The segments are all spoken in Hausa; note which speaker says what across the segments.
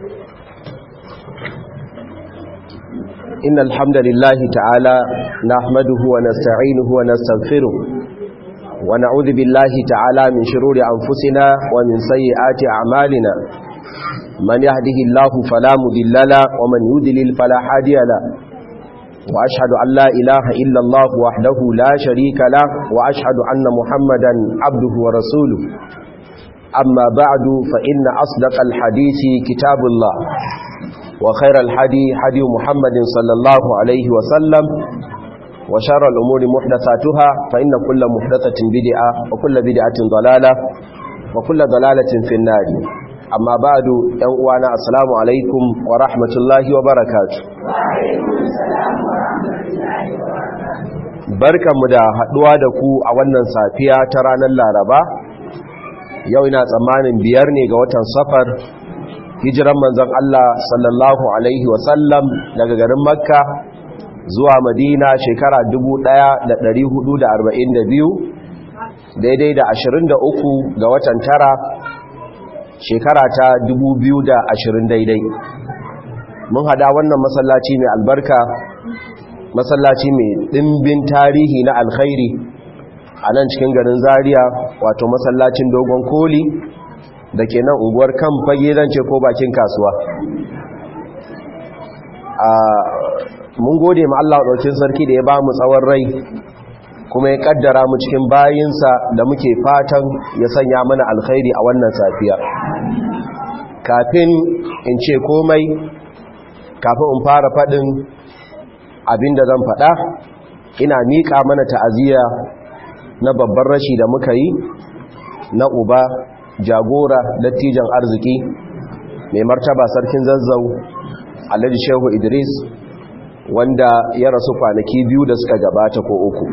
Speaker 1: إن الحمد لله تعالى نحمده ونستعينه ونستغفره ونعوذ بالله تعالى من شرور أنفسنا ومن سيئات أعمالنا من يهده الله فلا مذل له ومن يذلل فلا هادي له وأشهد أن لا إله إلا الله وحده لا شريك له وأشهد أن محمدا عبده ورسوله أما بعد فإن أصدق الحديث كتاب الله وخير الحدي حدي محمد صلى الله عليه وسلم وشر الأمور محدثاتها فإن كل محدثة بدعة وكل بدعة ضلالة وكل ضلالة في النار أما بعد ينقوانا السلام عليكم ورحمة الله وبركاته barkanmu da haɗuwa da ku a wannan safiya ta ranar laraba yau ina tsammanin biyar ne ga watan safar hijiran manzon Allah sallallahu alaihi wasallam daga garin makka zuwa madina shekara 1442 daidai da 23 ga watan tara shekara ta 2020 daidai mun hada wannan masallaci mai albarka masallaci mai ɗimbin tarihi na alkhairi a nan cikin garin zaria wato masallacin dogon koli da ke nan unguwar kan fage zance ko bakin kasuwa mun gode ma Allah ɗaukin sarki da ya ba mu tsawon rai kuma ya ƙaddara mu cikin bayinsa da muke fatan ya sanya mana alkhairi a wannan safiya kafin in ce komai kafin in fara faɗin abinda zan faɗa ina miƙa mana ta'aziyya na babban rashi da muka yi na uba jagora dattijan arziki mai martaba sarkin zazzau alhaji shehu idris wanda ya rasu kwanaki biyu da suka gabata ko uku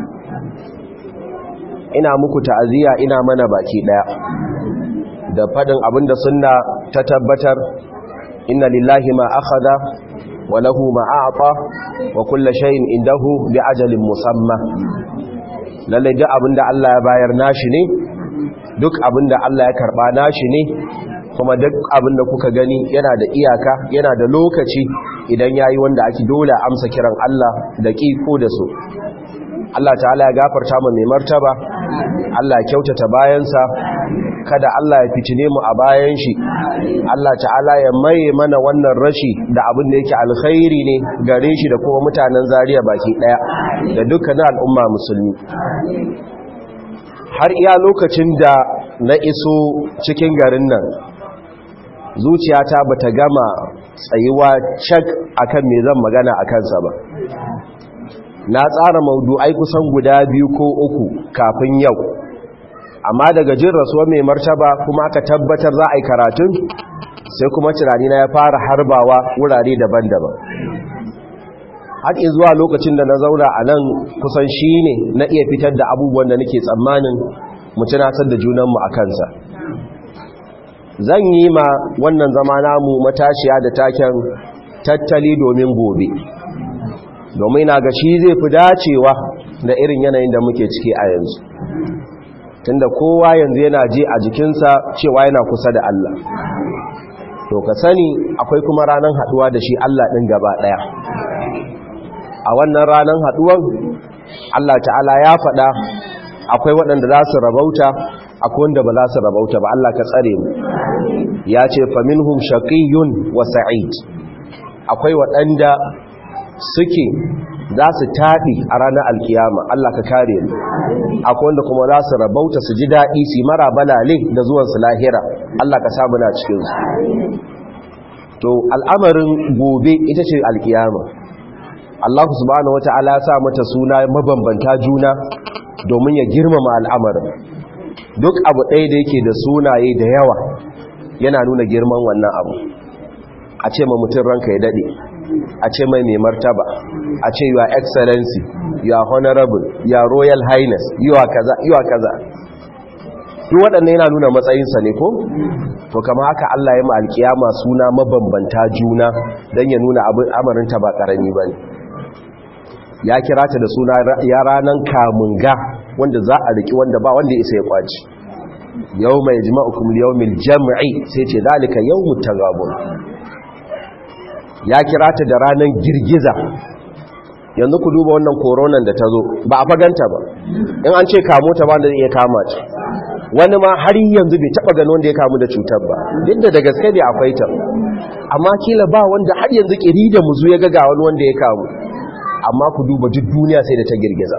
Speaker 1: ina muku ta'aziyya ina mana baki daya da fadin abinda sunna ta tabbatar inna lillahi ma akhadha wa lahu ma a'ta wa kullu shay'in indahu bi ajalin musamma lalle duk abinda Allah ya bayar nashi ne duk abin da Allah ya karba nashi ne kuma duk abin da kuka gani yana da iyaka yana da lokaci idan yayi wanda ake dole amsa kiran Allah da ki ko da so Allah ta'ala ya gafarta mu mai martaba Allah ya kyautata bayansa kada Allah ya fitine mu a bayan shi Allah ta'ala ya maye mana wannan rashi da abin da yake alkhairi ne gare shi da kuma mutanen Zariya baki daya da dukkanin al'umma musulmi har iya lokacin da na iso cikin garin nan zuciyata ba ta gama tsayuwa cak akan me zan magana a kansa ba na tsara maudu'ai kusan guda biyu ko uku kafin yau amma daga jin rasuwa mai martaba kuma aka tabbatar za a yi karatun sai kuma tunani na ya fara harbawa wurare daban-daban haƙi zuwa lokacin da na zauna a nan kusan shi ne na iya fitar da abubuwan da nake tsammanin mu tunatar da junanmu a kansa zan yi ma wannan zama namu matashiya da taken tattali domin gobe domin na ga shi zai fi dacewa da irin yanayin da muke ciki a yanzu tunda kowa yanzu yana je a jikinsa cewa yana kusa da Allah to ka sani akwai kuma ranar haɗuwa da shi Allah ɗin gaba ɗaya a wannan ranar haduwan Allah ta'ala ya faɗa akwai waɗanda za su rabauta akwai wanda ba za su rabauta ba Allah ka tsare mu ya ce faminhum shaqiyyun wa sa'id akwai waɗanda suke za su taɗi a ranar alkiyama Allah ka kare mu akwai wanda kuma za su rabauta su ji daɗi su mara balale da zuwansu lahira Allah ka samu na cikinsu to al'amarin gobe ita ce alkiyama Allah subhanahu wata'ala ya sa mata suna mabambanta juna domin ya girmama al'amarin duk abu ɗaya da yake da sunaye da yawa yana nuna girman wannan abu a ce ma mutum ranka ya daɗe a ce mai mai martaba a ce your excellency your honorable your royal highness your kaza your kaza duk waɗannan yana nuna matsayinsa ne ko to kama haka Allah ya ma alkiyama suna mabambanta juna don ya nuna amarinta ba ƙarami ba ne ya kira ta da suna ya ranar kamunga wanda za a riki wanda ba wanda isa ya kwaci yau mai jima'ukum yau mil jam'i sai ce zalika yau mutagabun ya kira ta da ranar girgiza yanzu ku duba wannan koronan da ta zo ba a faganta ba in an ce kamo ta ba da iya kama ta wani ma har yanzu bai taba gano wanda ya kamu da cutar ba duk da da gaske ne akwai ta amma kila ba wanda har yanzu kiri da muzu ya ga wani wanda ya kamu amma ku duba duk duniya sai da ta girgiza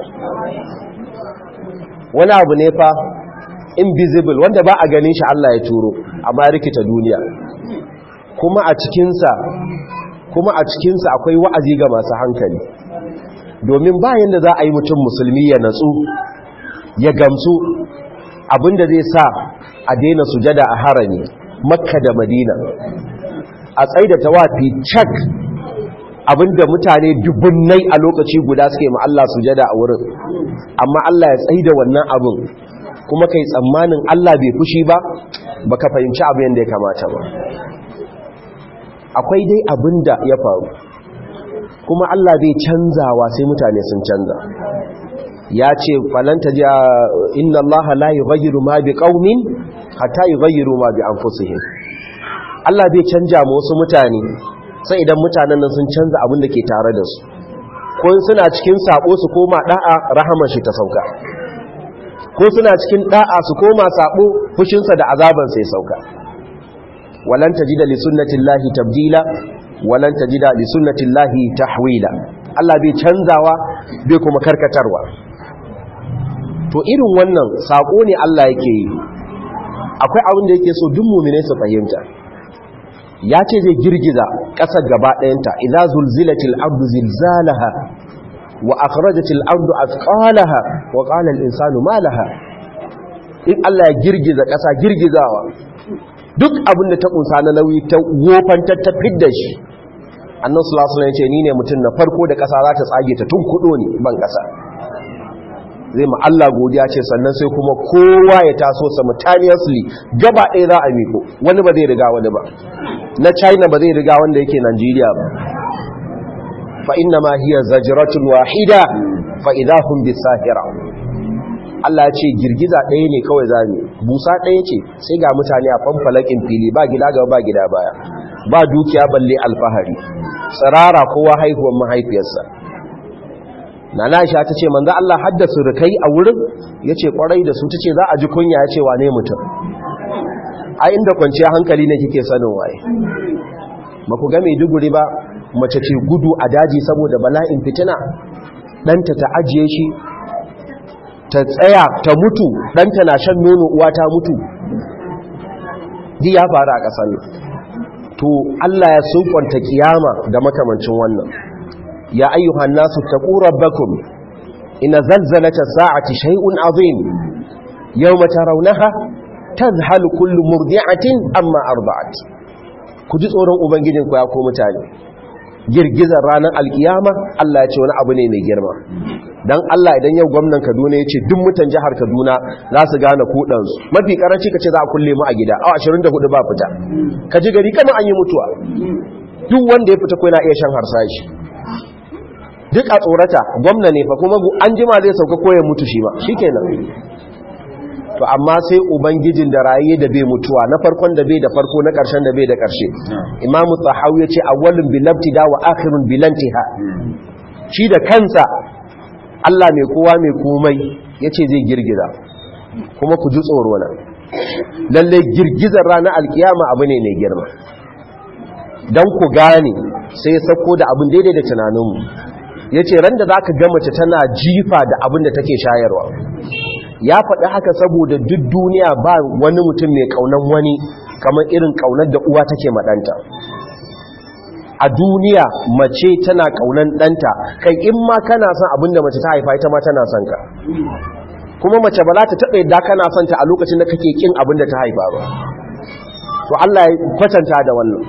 Speaker 1: wani abu ne fa invisible wanda ba a ganin shi Allah ya turo amma ya rikita duniya kuma a cikinsa kuma a cikinsa akwai wa'azi ga masu hankali domin bayan da za a yi mutum musulmi ya natsu ya gamsu abinda zai sa a daina sujada a harami makka da madina a tsaida tawafi cak abinda mutane dubunnai a lokaci guda suke ma Allah sujada a wurin amma Allah ya tsaida wannan abin kuma kai tsammanin Allah bai fushi ba baka fahimci abin da ya kamata ba akwai dai abinda ya faru kuma Allah bai canzawa sai mutane sun canza ya ce falanta ji inna Allah la yughayyiru ma bi qaumin hatta yughayyiru ma bi anfusihim Allah bai canja ma wasu mutane sai idan mutanen nan sun canza abin da ke tare da su ko suna cikin sabo su koma da'a rahaman shi ta sauka ko suna cikin da'a su koma sabo fushinsa da azaban sai sauka walan tajida li sunnatillahi tabdila walan tajida li sunnatillahi tahwila Allah bai canzawa bai kuma karkatarwa to irin wannan sako ne Allah yake yi akwai abin da yake so duk mu'minai su fahimta ya ce zai girgiza ƙasar gaba ɗayanta idza zulzilatil ardu zilzalaha wa akhrajatil ardu athqalaha wa qala al insanu ma laha in Allah ya girgiza ƙasa girgizawa duk abin da ta kunsa na nauyi ta wofantar ta fidda shi annan sulasula ya ce ni ne mutum na farko da ƙasa za ta tsage ta tun kudo ne ban ƙasa zai ma Allah godiya ce sannan sai kuma kowa ya taso simultaneously gaba ɗaya za a miko wani ba zai riga wani ba na china ba zai riga wanda yake nigeria ba fa inna ma hiya zajratun wahida fa idahum bisahira Allah ce girgiza ɗaya ne kawai zami busa ɗaya ce sai ga mutane a fanfalakin fili ba gida gaba ba gida baya ba dukiya balle alfahari tsirara kowa haihuwar mahaifiyarsa na Aisha ta ce manzo Allah haddasa rukai a wurin yace kwarai da su tace za a ji kunya yace wane mutum a inda kwanciya hankali ne kike sanin waye ba ku ga Maiduguri ba mace ce gudu a daji saboda bala'in fitina danta ta ajiye shi ta tsaya ta mutu ɗanta na shan nono uwa ta mutu di ya faru a ƙasar nan to Allah ya sunkwanta kiyama da makamancin wannan ya ayyuhan nasu taqu rabbakum ina zalzalata sa'ati shay'un azim yawma tarawnaha tadhhalu kullu murdi'atin amma arda'at ku ji tsoron ubangijinku ya ko mutane girgizar ranar alkiyama Allah ya ce wani abu ne mai girma don Allah idan yau gwamnan Kaduna ya ce duk mutan jihar Kaduna za su gane kudansu mafi karanci ka ce za a kulle mu a gida awa 24 ba fita ka ji gari kama an yi mutuwa duk wanda ya fita ko yana iya shan harsashi duk a tsorata gwamna ne fa kuma an jima zai sauka ko ya mutu shi ba shikenan to amma sai ubangijin da raye da bai mutuwa na farkon da bai da farko na karshen da bai da karshe imamu tsahawu ya ce awwalun bilabtida wa akhirun bilantiha shi da kansa Allah mai kowa mai komai ya ce zai girgiza kuma ku ji tsoro na lalle girgizar ranar alkiyama abu ne mai girma don ku gane sai sako da abin daidai da tunaninmu ya ce ran da za ka mace tana jifa da abin da take shayarwa ya faɗi haka saboda duk duniya ba wani mutum mai ƙaunar wani kamar irin ƙaunar da uwa take maɗanta a duniya mace tana ƙaunar ɗanta kai in ma kana son abin da mace ta haifa ita ma tana son ka kuma mace ba za ta taɓa yadda kana son ta a lokacin da kake ƙin abin da ta haifa ba to Allah ya kwatanta da wannan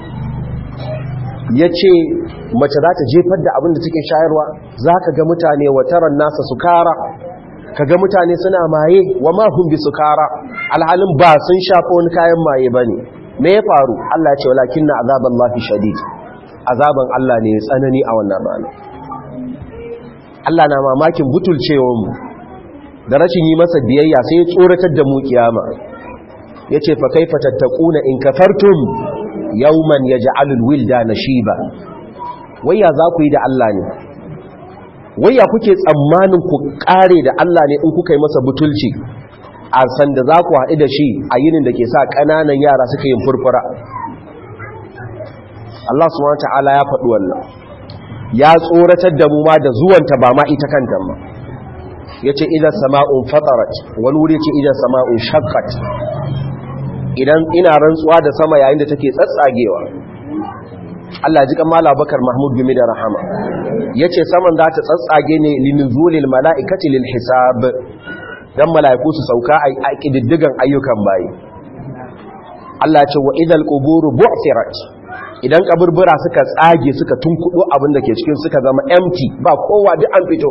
Speaker 1: ya ce mace za ta jefar da abin da take shayarwa za ka ga mutane wataran nasa su kara kaga mutane suna maye wa ma hum bi sukara alhalin ba sun shafa wani kayan maye bane me ya faru Allah ya ce walakinna azaballahi shadid azaban Allah ne tsanani a wannan rana Allah na mamakin butulcewar mu da rashin yi masa biyayya sai ya tsoratar da mu kiyama yace fa kaifa tattaquna in kafartum yawman yaj'alul wildana shiba wayya za ku yi da Allah ne wayya kuke tsammanin ku kare da Allah ne in kuka yi masa butulci a sanda za ku haɗu da shi a yinin da ke sa ƙananan yara suka yin furfura Allah subhanahu ta'ala ya faɗi wannan ya tsoratar da mu ma da zuwanta ba ma ita kanta ma yace idan sama'un fatarat wani wuri ce idan sama'un shaqqat idan ina rantsuwa da sama yayin da take tsatsagewa Allah ji kan Malam Bakar Mahmud Gumi da Rahama yace saman za ta tsatsage ne linzulil mala'ikati lil hisab dan mala'iku su sauka a kididdigan ayyukan bayi Allah ya ce wa idal quburu bu'thirat idan kaburbura suka tsage suka tunkudo abin da ke cikin suka zama empty ba kowa duk an fito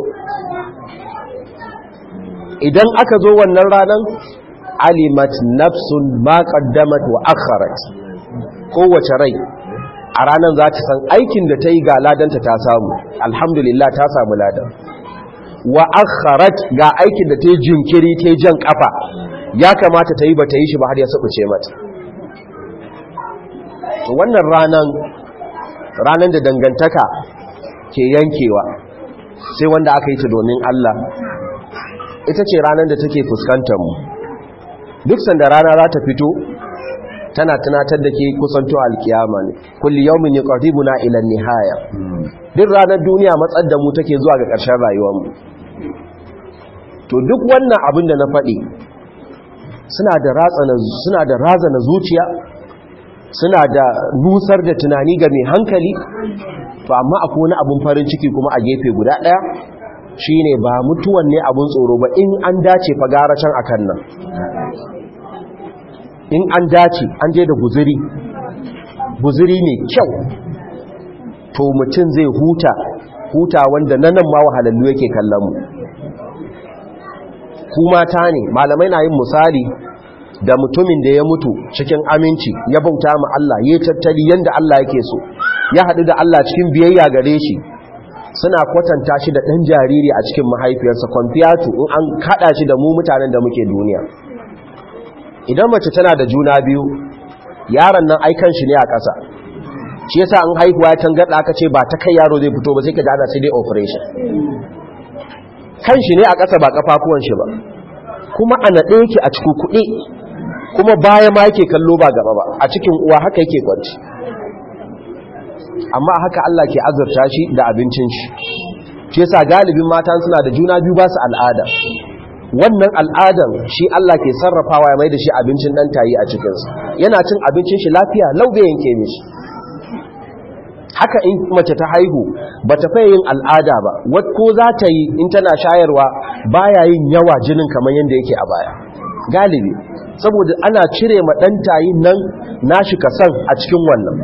Speaker 1: idan aka zo wannan ranan alimat nafsun ma qaddamat wa akharat kowace rai a ranan za ta san aikin da ta yi ga ladanta ta samu alhamdulillah ta samu ladan wa akharat ga aikin da ta yi jinkiri ta yi jan kafa ya kamata ta yi ba ta yi shi ba har ya sabuce mata wannan ranan ranan da dangantaka ke yankewa sai wanda aka yi ta domin Allah ita ce ranar da take fuskantar mu duk sanda rana za ta fito tana tunatar da ke kusanto alkiyama ne kulli yawmin yuqribuna ila nihaya duk ranar duniya matsar da mu take zuwa ga ƙarshen rayuwar mu to duk wannan abin da na faɗi suna da ratsana suna da razana zuciya suna da nusar da tunani ga mai hankali to amma akwai wani abin farin ciki kuma a gefe guda ɗaya shine ba mutuwan ne abin tsoro ba in an dace fagara can akan nan in an dace an je da guziri guziri ne kyau to mutum zai huta huta wanda na nan ma wahalallu yake kallon mu kuma ta ne malamai na yin misali da mutumin da ya mutu cikin aminci ya bauta ma Allah ya tattali yanda Allah yake so ya haɗu da Allah cikin biyayya gare shi suna kwatanta shi da ɗan jariri a cikin mahaifiyarsa kwamfiyatu in an kaɗa shi da mu mutanen da muke duniya idan mace tana da juna biyu yaron nan aikan shi ne a ƙasa shi yasa an haihuwa ya tangarɗa aka ce ba ta kai yaro zai fito ba sai ka gada sai dai operation kan shi ne a ƙasa ba ƙafafuwan shi ba kuma a naɗe yake a cikin kuɗi kuma baya ma yake kallo ba gaba ba a cikin uwa haka yake kwanci amma haka Allah ke azurta shi da abincin shi shi yasa galibin mata suna da juna biyu ba su al'ada wannan al'adan shi Allah ke sarrafawa ya mai da shi abincin dan tayi a cikinsa yana cin abincin shi lafiya laube yanke mishi haka in mace ta haihu ba ta fayin al'ada ba wat ko za ta yi in tana shayarwa baya yin yawa jinin kamar yadda yake a baya galibi saboda ana cire ma dan tayi nan nashi kasan a cikin wannan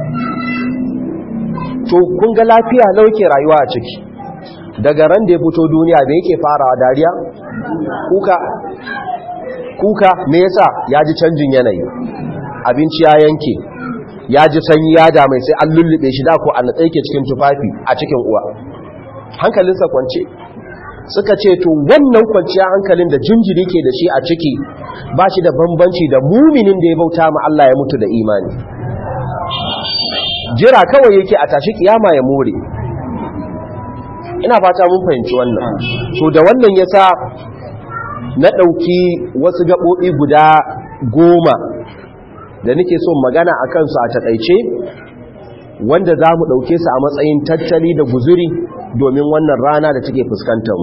Speaker 1: to kun ga lafiya lau ke rayuwa a ciki daga ran da ya fito duniya da yake farawa dariya kuka kuka me yasa ya ji canjin yanayi abinci ya yanke ya ji sanyi ya damai sai an lullube shi da ko a natsa yake cikin tufafi a cikin uwa hankalinsa kwance suka ce to wannan kwanciya hankalin da jinjiri ke da shi a ciki ba shi da bambanci da muminin da ya bauta ma Allah ya mutu da imani jira kawai yake a tashi kiyama ya more ina fata mun fahimci wannan to da wannan yasa na ɗauki wasu gaɓoɓi guda goma da nake so magana a kansu a taƙaice wanda za mu ɗauke su a matsayin tattali da guzuri domin wannan rana da take fuskantarmu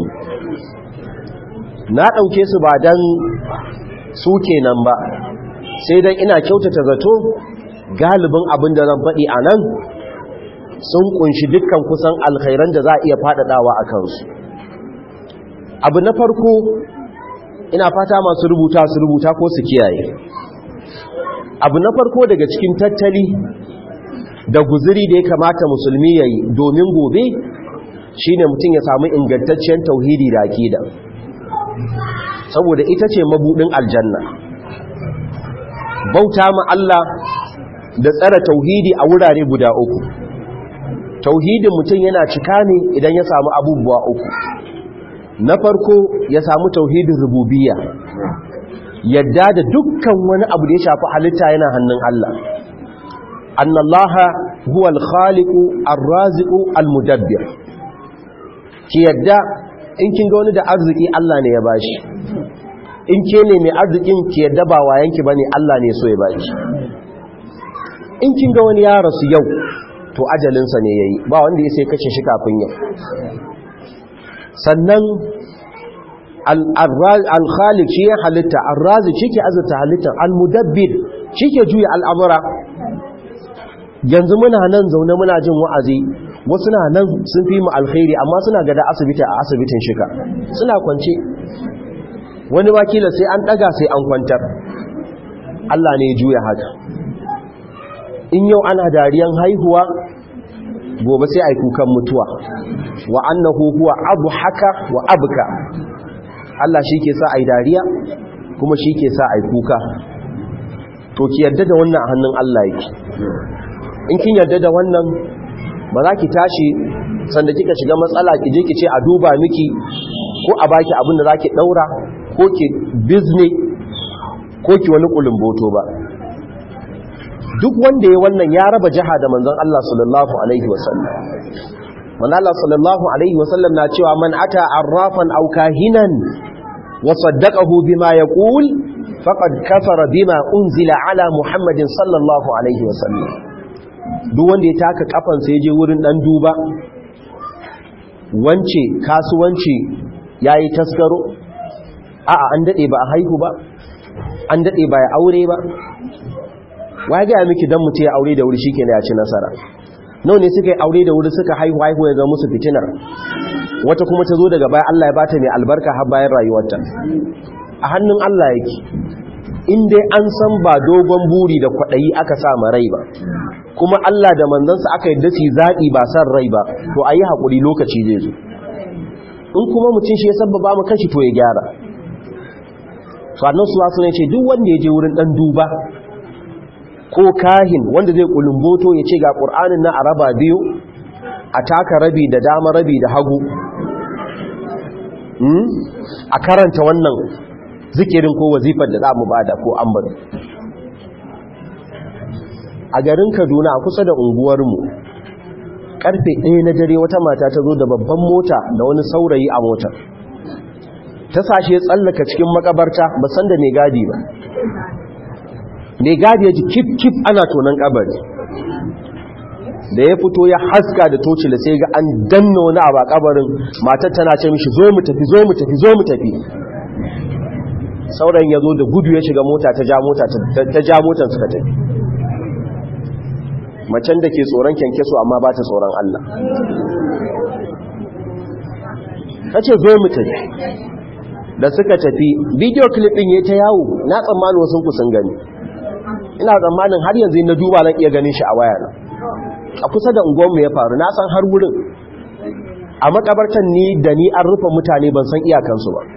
Speaker 1: na ɗauke su ba don su kenan ba sai dan ina kyautata zato galibin abin da zan faɗi a nan sun kunshi dukkan kusan alkhairan da za a iya faɗaɗawa a kansu abu na farko ina fata masu rubuta su rubuta ko su kiyaye abu na farko daga cikin tattali da guziri da ya kamata musulmi ya yi domin gobe shine mutum ya samu ingantacciyar tauhidi da akida saboda ita ce mabudin aljanna bauta ma Allah da tsara tauhidi a wurare guda uku tauhidin mutum yana cika ne idan ya samu abubuwa uku na farko ya samu tauhidin rububiyya yadda da dukkan wani abu da ya shafi halitta yana hannun Allah annallaha huwa al-khaliqu ar-raziqu al-mudabbir ki yadda in kin ga wani da arziki Allah ne ya bashi in ke ne mai arzikin ki yadda ba wayanki bane Allah ne so ya baki in kin ga wani ya rasu yau to ajalinsa ne yayi ba wanda ya sai kace shi kafin yau sannan al-khaliq shi ya halitta ar-razi shi ke azurta halitta al-mudabbir shi ke juya al'amura yanzu muna nan zaune muna jin wa'azi wasu na nan sun fi mu alkhairi amma suna gada asibiti a asibitin shika suna kwance wani wakila sai an daga sai an kwantar Allah ne ya juya haka in yau ana dariyan haihuwa gobe sai a yi kukan mutuwa wa annahu huwa abu haka wa abuka Allah shi ke sa a yi dariya kuma shi ke sa a yi kuka to ki yarda da wannan a hannun Allah yake in kin yarda da wannan ba za ki tashi sanda kika shiga matsala ki je ki ce a duba miki ko a baki abin da za ki daura ko ki bizne ko ki wani kulumboto ba duk wanda ya wannan ya raba jiha da manzon Allah sallallahu alaihi wasallam manzon Allah sallallahu alaihi wasallam na cewa man ata arrafan aw kahinan wa saddaqahu bima yaqul faqad kafara bima unzila ala muhammadin sallallahu alaihi wasallam duk wanda ya taka kafan sai je wurin dan duba wance kasuwanci yayi taskaro a'a an dade ba a haihu ba an dade ba ya aure ba wa ga miki dan mutu ya aure da wuri shikenan ya ci nasara nawa ne suka yi aure da wuri suka haihu haihu ya zama musu fitinar wata kuma ta zo daga baya Allah ya bata mai albarka har bayan rayuwarta a hannun Allah yake in dai an san ba dogon buri da kwaɗayi aka sa ma rai ba kuma Allah da manzansa aka yi dace zaɓi ba san rai ba to a yi haƙuri lokaci zai zo in kuma mutum shi ya sabba mu kashi to ya gyara sannan su wasu ne ce duk wanda ya je wurin ɗan duba ko kahin wanda zai kulumboto ya ce ga ƙur'anin na araba biyu a taka rabi da dama rabi da hagu a karanta wannan zikirin ko wazifar da za mu bada ko an bari a garin kaduna a kusa da unguwarmu karfe ɗaya na dare wata mata ta zo da babban mota da wani saurayi a motar ta sashe tsallaka cikin makabarta ba san da mai gadi ba mai gadi ya ji kif kif ana tonon kabari da ya fito ya haska da toci da sai ga an danna wani a kabarin matar tana ce mishi zo mu tafi zo mu tafi zo mu tafi saurayin ya zo da gudu ya shiga mota ta ja mota ta ja motar suka tafi macen da ke tsoron kyankyaso amma ba ta tsoron Allah ta ce zo mu tafi da suka tafi bidiyo clip din ya ta yawo na tsammanin wasu kusan gani ina tsammanin har yanzu na duba nan iya ganin shi a waya na a kusa da unguwanmu ya faru na san har wurin a makabartan ni da ni an rufe mutane ban san iyakansu ba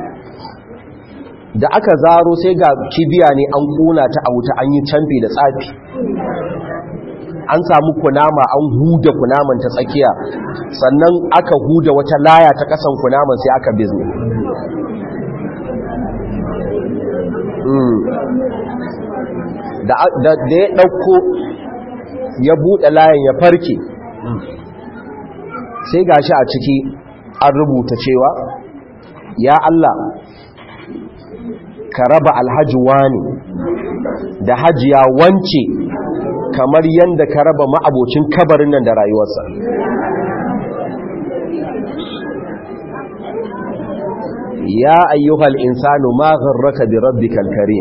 Speaker 1: da aka zaro sai ga kibiya ne an kuna ta a wuta an yi canfi da tsafi an samu kunama an huda kunaman ta tsakiya sannan aka huda wata laya ta kasan kunaman sai aka bizne da ya ɗauko ya buɗe layin ya farke sai gashi a ciki an rubuta cewa ya Allah ka raba alhaji wani da hajiya wance kamar yadda ka raba ma'abocin kabarin nan da rayuwarsa ya ayyuhal insanu ma gharraka bi rabbikal karim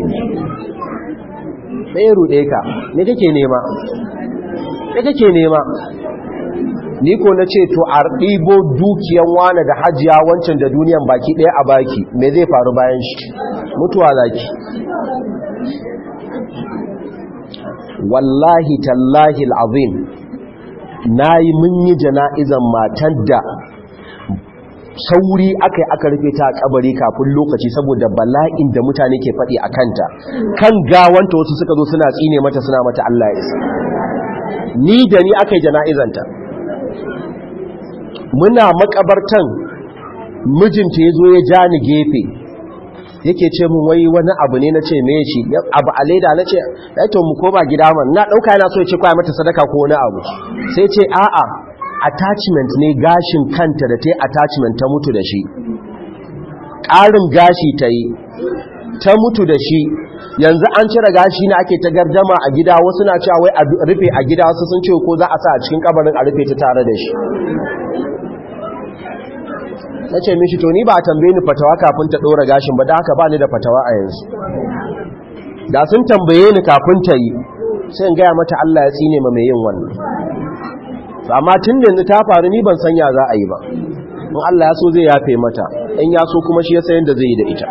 Speaker 1: ɗaya ruɗe ka ne kake nema ne kake nema ni ko na ce to a ɗibo dukiyan wane da hajiya wancan da duniyan baki ɗaya a baki me zai faru bayan shi mutuwa zaki wallahi tallahi al'azim na yi mun yi jana'izan matan da sauri aka yi aka rufe ta a kabari kafin lokaci saboda bala'in da mutane ke faɗi a kanta kan gawanta wasu suka zo suna tsine mata suna mata Allah isa ni da ni aka yi jana'izanta muna makabartan mijinta ya zo ya ja ni gefe yake ce mun wai wani abu ne na ce me shi abu a leda na ce ya to mu koma gida man na ɗauka yana so ya ce kwaya mata sadaka ko wani abu sai ce a'a attachment ne gashin kanta da ta yi attachment ta mutu da shi ƙarin gashi ta yi ta mutu da shi yanzu an cire gashi na ake ta gardama a gida wasu na cewa wai a rufe a gida wasu sun ce ko za a sa a cikin kabarin a rufe ta tare da shi na ce mishi to ni ba a tambaye ni fatawa kafin ta ɗora gashin ba da haka ba ni da fatawa a yanzu da sun tambaye ni kafin ta yi sai in gaya mata Allah ya tsine ma mai yin wannan amma tun da yanzu ta faru ni ban sanya za a yi ba in Allah ya so zai yafe mata in ya so kuma shi ya sayan da zai yi da ita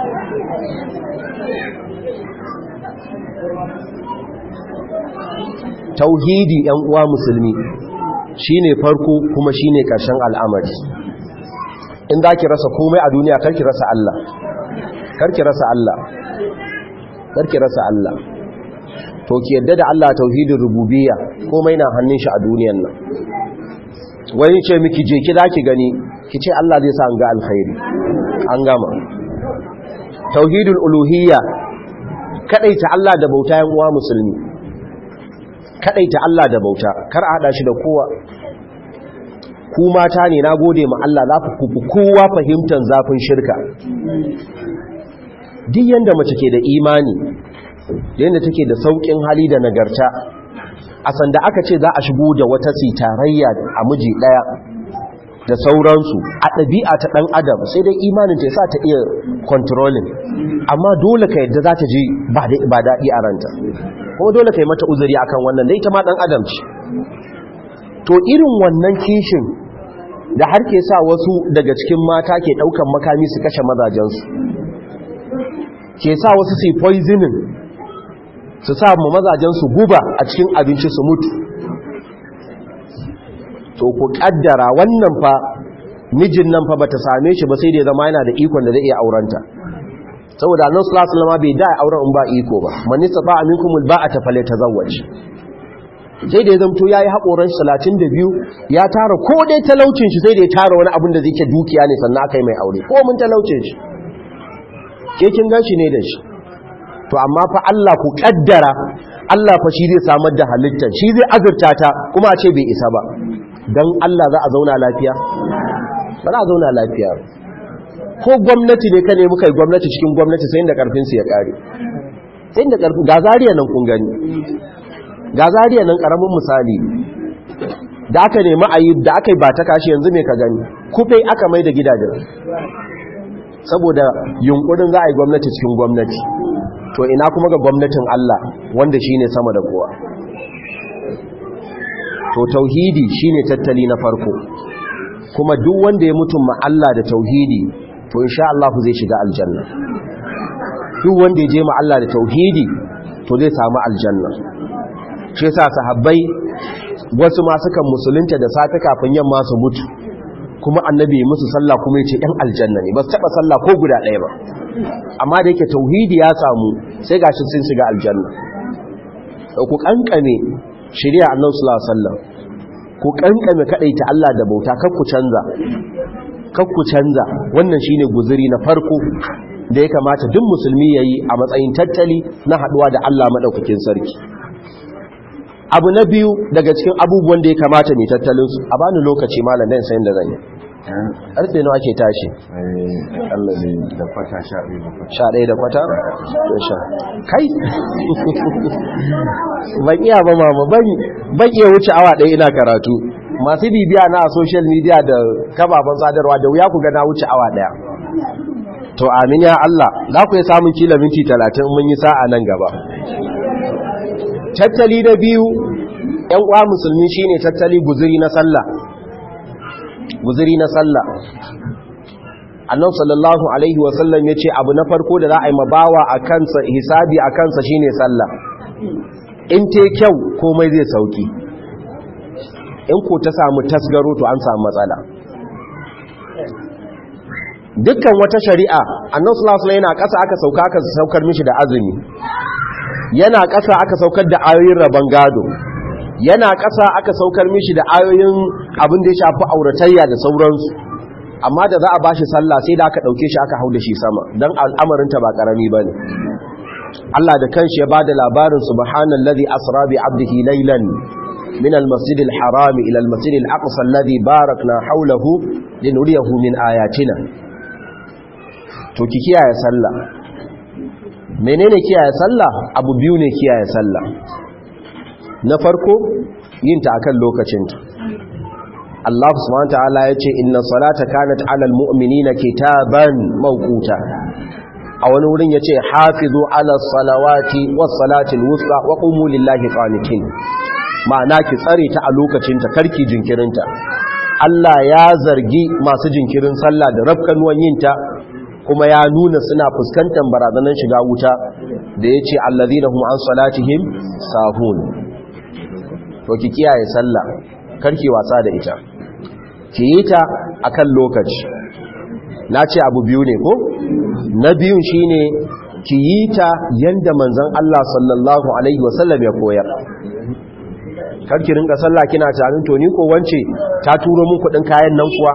Speaker 1: tauhidi yan uwa musulmi shine farko kuma shine karshen al'amari in za ki rasa komai a duniya karki rasa Allah karki rasa Allah karki rasa Allah to ki yadda da Allah tauhidin rububiyya komai na hannun shi a duniyan nan wani ce miki je ki zaki gani ki ce Allah zai sa an ga alkhairi an gama tauhidul uluhiyya kadaita Allah da bauta yan uwa musulmi kadaita Allah da bauta kar a hada shi da kowa ku mata ne na gode ma Allah za ku kowa fahimtar zafin shirka duk yanda mace ke da imani yanda take da saukin hali da nagarta a sanda aka ce za a shigo da wata sitarayya a miji daya da sauransu a ɗabi'a ta ɗan adam sai dai imanin ta sa ta iya controlling amma dole ka yadda za ta ji ba daɗi a ranta kuma dole ka yi mata uzuri akan wannan dai ta ma ɗan adam ce to irin wannan kishin da har ke sa wasu daga cikin mata ke ɗaukan makami su kashe mazajensu ke sa wasu su poisoning su sa ma mazajensu guba a cikin abinci su mutu to ku kaddara wannan fa mijin nan fa bata same shi ba sai da ya zama yana da ikon da zai iya aurenta saboda annabi sallallahu alaihi wasallam bai da auren in ba iko ba man istata minkum alba'ata falyatazawwaj sai da ya zamto yayi hakoran 32 ya tara ko dai talaucin shi sai da ya tara wani abin da zai ke dukiya ne sannan aka yi mai aure ko mun talaucin shi ke kin gashi ne da shi to amma fa Allah ku kaddara Allah fa shi zai samar da halittar shi zai azurta ta kuma a ce bai isa ba don Allah za a zauna lafiya ba za a zauna lafiya ko gwamnati ne ka ne muka yi gwamnati cikin gwamnati sai da karfinsu ya kare sai da karfin ga zariya nan kun gani ga zariya nan karamin misali da aka nemi a yi da aka yi ba ta kashi yanzu mai ka gani kufe aka mai da gidajen saboda yunkurin za a yi gwamnati cikin gwamnati to ina kuma ga gwamnatin Allah wanda shine sama da kowa to tauhidi shine tattali na farko kuma duk wanda ya mutum ma Allah da tauhidi to insha Allah zai shiga aljanna duk wanda ya je ma Allah da tauhidi to zai samu aljanna shi yasa sahabbai wasu ma sukan musulunta da safe kafin yamma su mutu kuma annabi musu sallah kuma yace ɗan aljanna ne ba su taba sallah ko guda ɗaya ba amma da yake tauhidi ya samu sai gashi sun shiga aljanna ku kankame shari'a annabi sallallahu alaihi wasallam ku kankame kadaita Allah da bauta kar ku canza kar ku canza wannan shine guzuri na farko da ya kamata duk musulmi yayi a matsayin tattali na haduwa da Allah madaukakin sarki abu na biyu daga cikin abubuwan da ya kamata mai tattalin su a bani lokaci malam dan sayin da zan yi karfe nawa ake tashi
Speaker 2: Allah ne da kwata sha ɗaya da kwata
Speaker 1: sha ɗaya da kwata sha kai ban iya ba mama ban iya wuce awa ɗaya ina karatu masu bibiya na a social media da kababan sadarwa da wuya ku ga na wuce awa ɗaya to amin ya Allah za ku yi samun kila minti talatin mun yi sa'a nan gaba tattali na biyu ‘yan uwa musulmi shine tattali guziri na sallah guziri na sallah annan sallallahu alaihi wasallam ya ce abu na farko da za a yi mabawa a kansa hisabi a kansa shine sallah in te kyau komai zai sauki in ko ta samu tasgaro to an samu matsala dukkan wata shari'a annan sallallahu alaihi yana ƙasa aka sauka aka saukar mishi da azumi yana ƙasa aka saukar da ayoyin rabon gado yana ƙasa aka saukar mishi da ayoyin abin da ya shafi auratayya da sauransu amma da za a bashi sallah sai da aka dauke shi aka hau da shi sama dan al'amarin ta ba karami bane Allah da kanshi ya bada labarin subhanallazi asra bi 'abdihi laylan min al-masjid al-haram ila al-masjid al-aqsa alladhi barakna hawlahu linuriyahu min ayatina to ki kiyaye sallah menene kiyaye sallah abu biyu ne kiyaye sallah na farko yin ta akan lokacinta Allah subhanahu ta'ala yace inna salata kanat 'alal mu'minina kitaban mawquta a wani wurin yace hafizu 'ala salawati was salatil wusta wa qumu lillahi qanitin ma'ana ki tsare ta a lokacinta karki jinkirinta Allah ya zargi masu jinkirin sallah da rafkanuwan yinta kuma ya nuna suna fuskantar barazanar shiga wuta da yace allazina hum an salatihim sahun to ki kiyaye sallah karki wasa da ita ki yi ta akan lokaci na ce abu biyu ne ko na biyun shine ki yi ta yanda manzon Allah sallallahu alaihi wasallam ya koyar karki rinka sallah kina tunanin to ni ko wance ta turo mun kudin kayan nan kuwa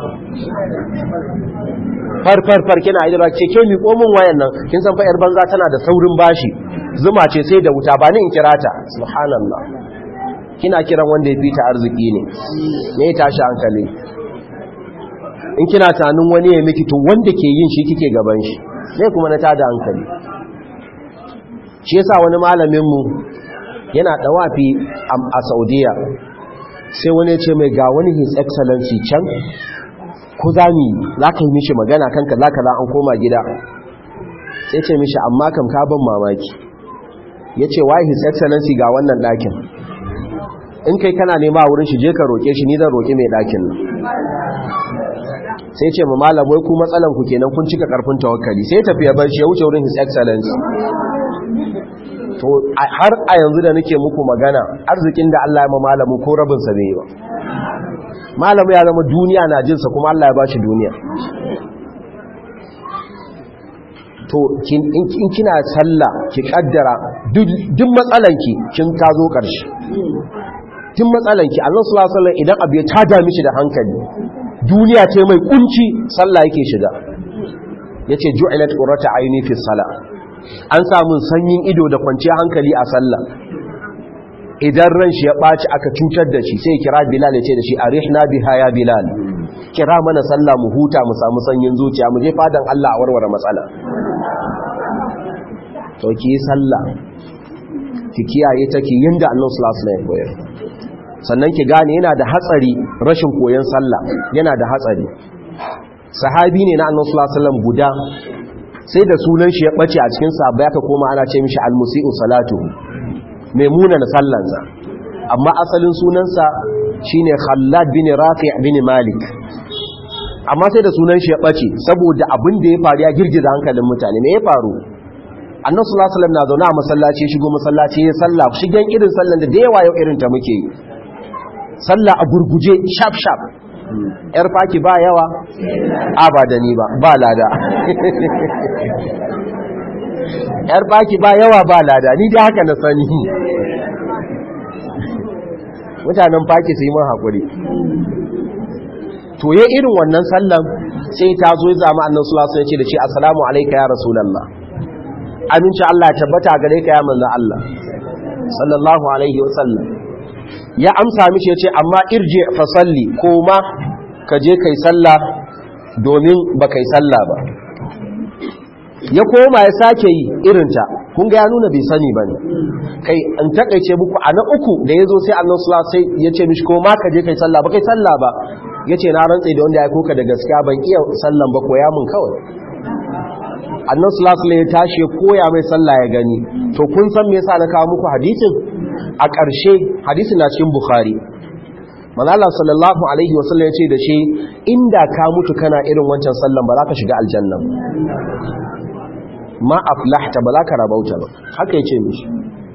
Speaker 1: far far far kina idara ce ke mi komin wayan nan kin san fa yar banza tana da saurin bashi zuma ce sai da wuta ba ni in kirata subhanallah kina kiran wanda ya fita arziki ne ne ya tashi hankali in kina tanin wani ya miki to wanda ke yin shi kike gaban shi ne kuma na tada hankali shi yasa wani malamin mu yana dawafi a Saudiya sai wani ya ce mai ga wani his excellency can ko zami za ka yi mishi magana kanka za ka za an koma gida sai ce mishi amma kam ka ban mamaki ya ce why his excellency ga wannan ɗakin in kai kana nema wurin shi je ka roƙe shi ni zan roƙe mai ɗakin nan sai ce ma malam wai ku matsalan ku kenan kun cika karfin tawakkali sai tafiya bar shi ya wuce wurin his excellency to har a yanzu da nake muku magana arzikin da Allah ya ma malamin ko rabin sa bai ba malamu ya zama duniya na jinsa kuma Allah ya bashi duniya to in kina sallah ki kaddara duk matsalanki kin ta zo ƙarshe tun matsalanki Allah sallallahu alaihi wasallam idan abu ya tada mishi da hankali duniya ce mai kunci sallah yake shiga yace ju'ilat qurrata ayni fi salah an samu sanyin ido da kwanciyar hankali a sallah idan ran shi ya ɓaci aka cutar da shi sai kira bilal ya ce da shi arihna biha ya bilal kira mana sallah mu huta mu samu sanyin zuciya mu je fadan Allah a warware matsala to ki yi sallah ki kiyaye ta ki yinda Allah sallallahu alaihi wasallam koyar sannan ki gane yana da hatsari rashin koyon sallah yana da hatsari sahabi ne na Allah sallallahu alaihi wasallam guda sai da sunan shi ya bace a cikin sahabbai aka koma ana ce mishi al-musii'u salatuhu mai munana sallansa amma asalin sunansa shine Khallad bin Rafi' bin Malik amma sai da sunan shi ya bace saboda abin da ya faru ya girgiza hankalin mutane me ya faru Annabi sallallahu alaihi wasallam na zauna a masallaci shigo masallaci ya salla shigen irin sallan da da yawa yau irin ta muke yi sallah a gurguje sharp sharp yar faki ba yawa abadani ba ba lada yar baki ba yawa ba lada ni dai haka na sani mutanen faki su yi mun haƙuri to ya irin wannan sallan sai ta zo ya zama annan sulasu ya ce da shi assalamu alaika ya rasulallah aminci Allah ya tabbata gare ka ya manzan Allah sallallahu alaihi wasallam ya amsa mishi ya ce amma irje fa salli ko ma ka je kai sallah domin ba kai sallah ba ya koma ya sake yi irinta kun ga ya nuna bai sani ba ne kai an takaice muku a na uku da ya zo sai annan sula sai ya ce mishi ko ma ka je kai sallah ba kai sallah ba ya ce na rantse da wanda ya koka da gaskiya ban iya sallan ba koya mun kawai annan sula ya tashi ya koya mai sallah ya gani to kun san me yasa na kawo muku hadisin a ƙarshe hadisin na cikin bukhari manala sallallahu alaihi wasallam ya ce da shi inda ka mutu kana irin wancan sallan ba za ka shiga aljanna ma aflahta ba za ka rabauta ba haka ya ce mishi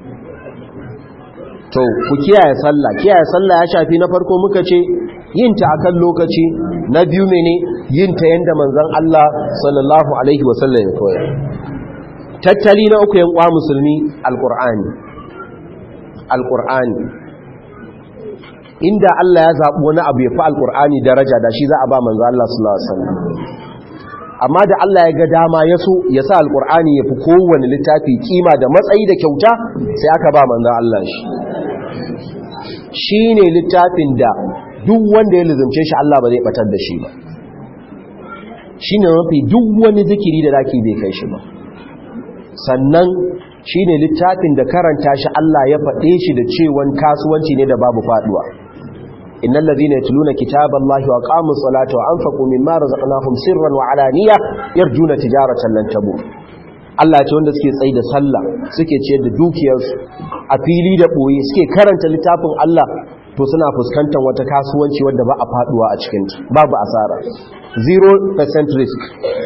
Speaker 1: to ku kiyaye sallah kiyaye sallah ya shafi na farko muka ce yin ta akan lokaci na biyu mene yin ta yanda manzon Allah sallallahu alaihi wasallam ya koyar tattali na uku yan kwa musulmi alqur'ani alqur'ani inda Allah ya zaɓi wani abu ya fi alƙur'ani daraja da shi za a ba manzo Allah sallallahu alaihi wasallam amma da Allah ya ga dama ya so ya sa alƙur'ani ya fi kowane littafi kima da matsayi da kyauta sai aka ba manzo Allah shi shine littafin da duk wanda ya lizumce shi Allah ba zai batar da shi ba shine mafi duk wani zikiri da zaki bai kai shi ba sannan shine littafin da karanta shi Allah ya faɗe shi da cewan kasuwanci ne da babu faduwa innal ladhina yatluna kitaballahi wa aqamus salata wa anfaqu mimma razaqnahum sirran wa alaniya yarjuna tijaratan lan tabur Allah ce wanda suke tsaye da sallah suke ciyar da dukiyarsu a fili da boye suke karanta littafin Allah to suna fuskantar wata kasuwanci wadda ba a faduwa a cikin babu asara 0% risk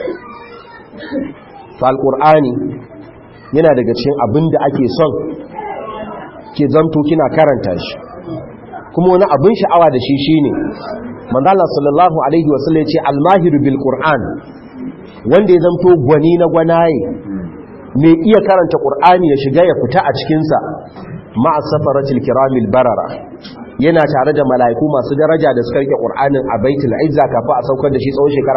Speaker 1: to alqur'ani yana daga cikin abin da ake son ke zamto kina karanta shi kuma wani abin sha'awa da shi shine manzala sallallahu alaihi wasallam ya ce almahiru bil qur'an wanda ya zamto gwani na gwanaye mai iya karanta qur'ani ya shiga ya fita a cikin sa ma'a safaratil kiramil barara yana tare da mala'iku masu daraja da suka rike qur'anin a baitul izza kafa a saukar da shi tsawon shekara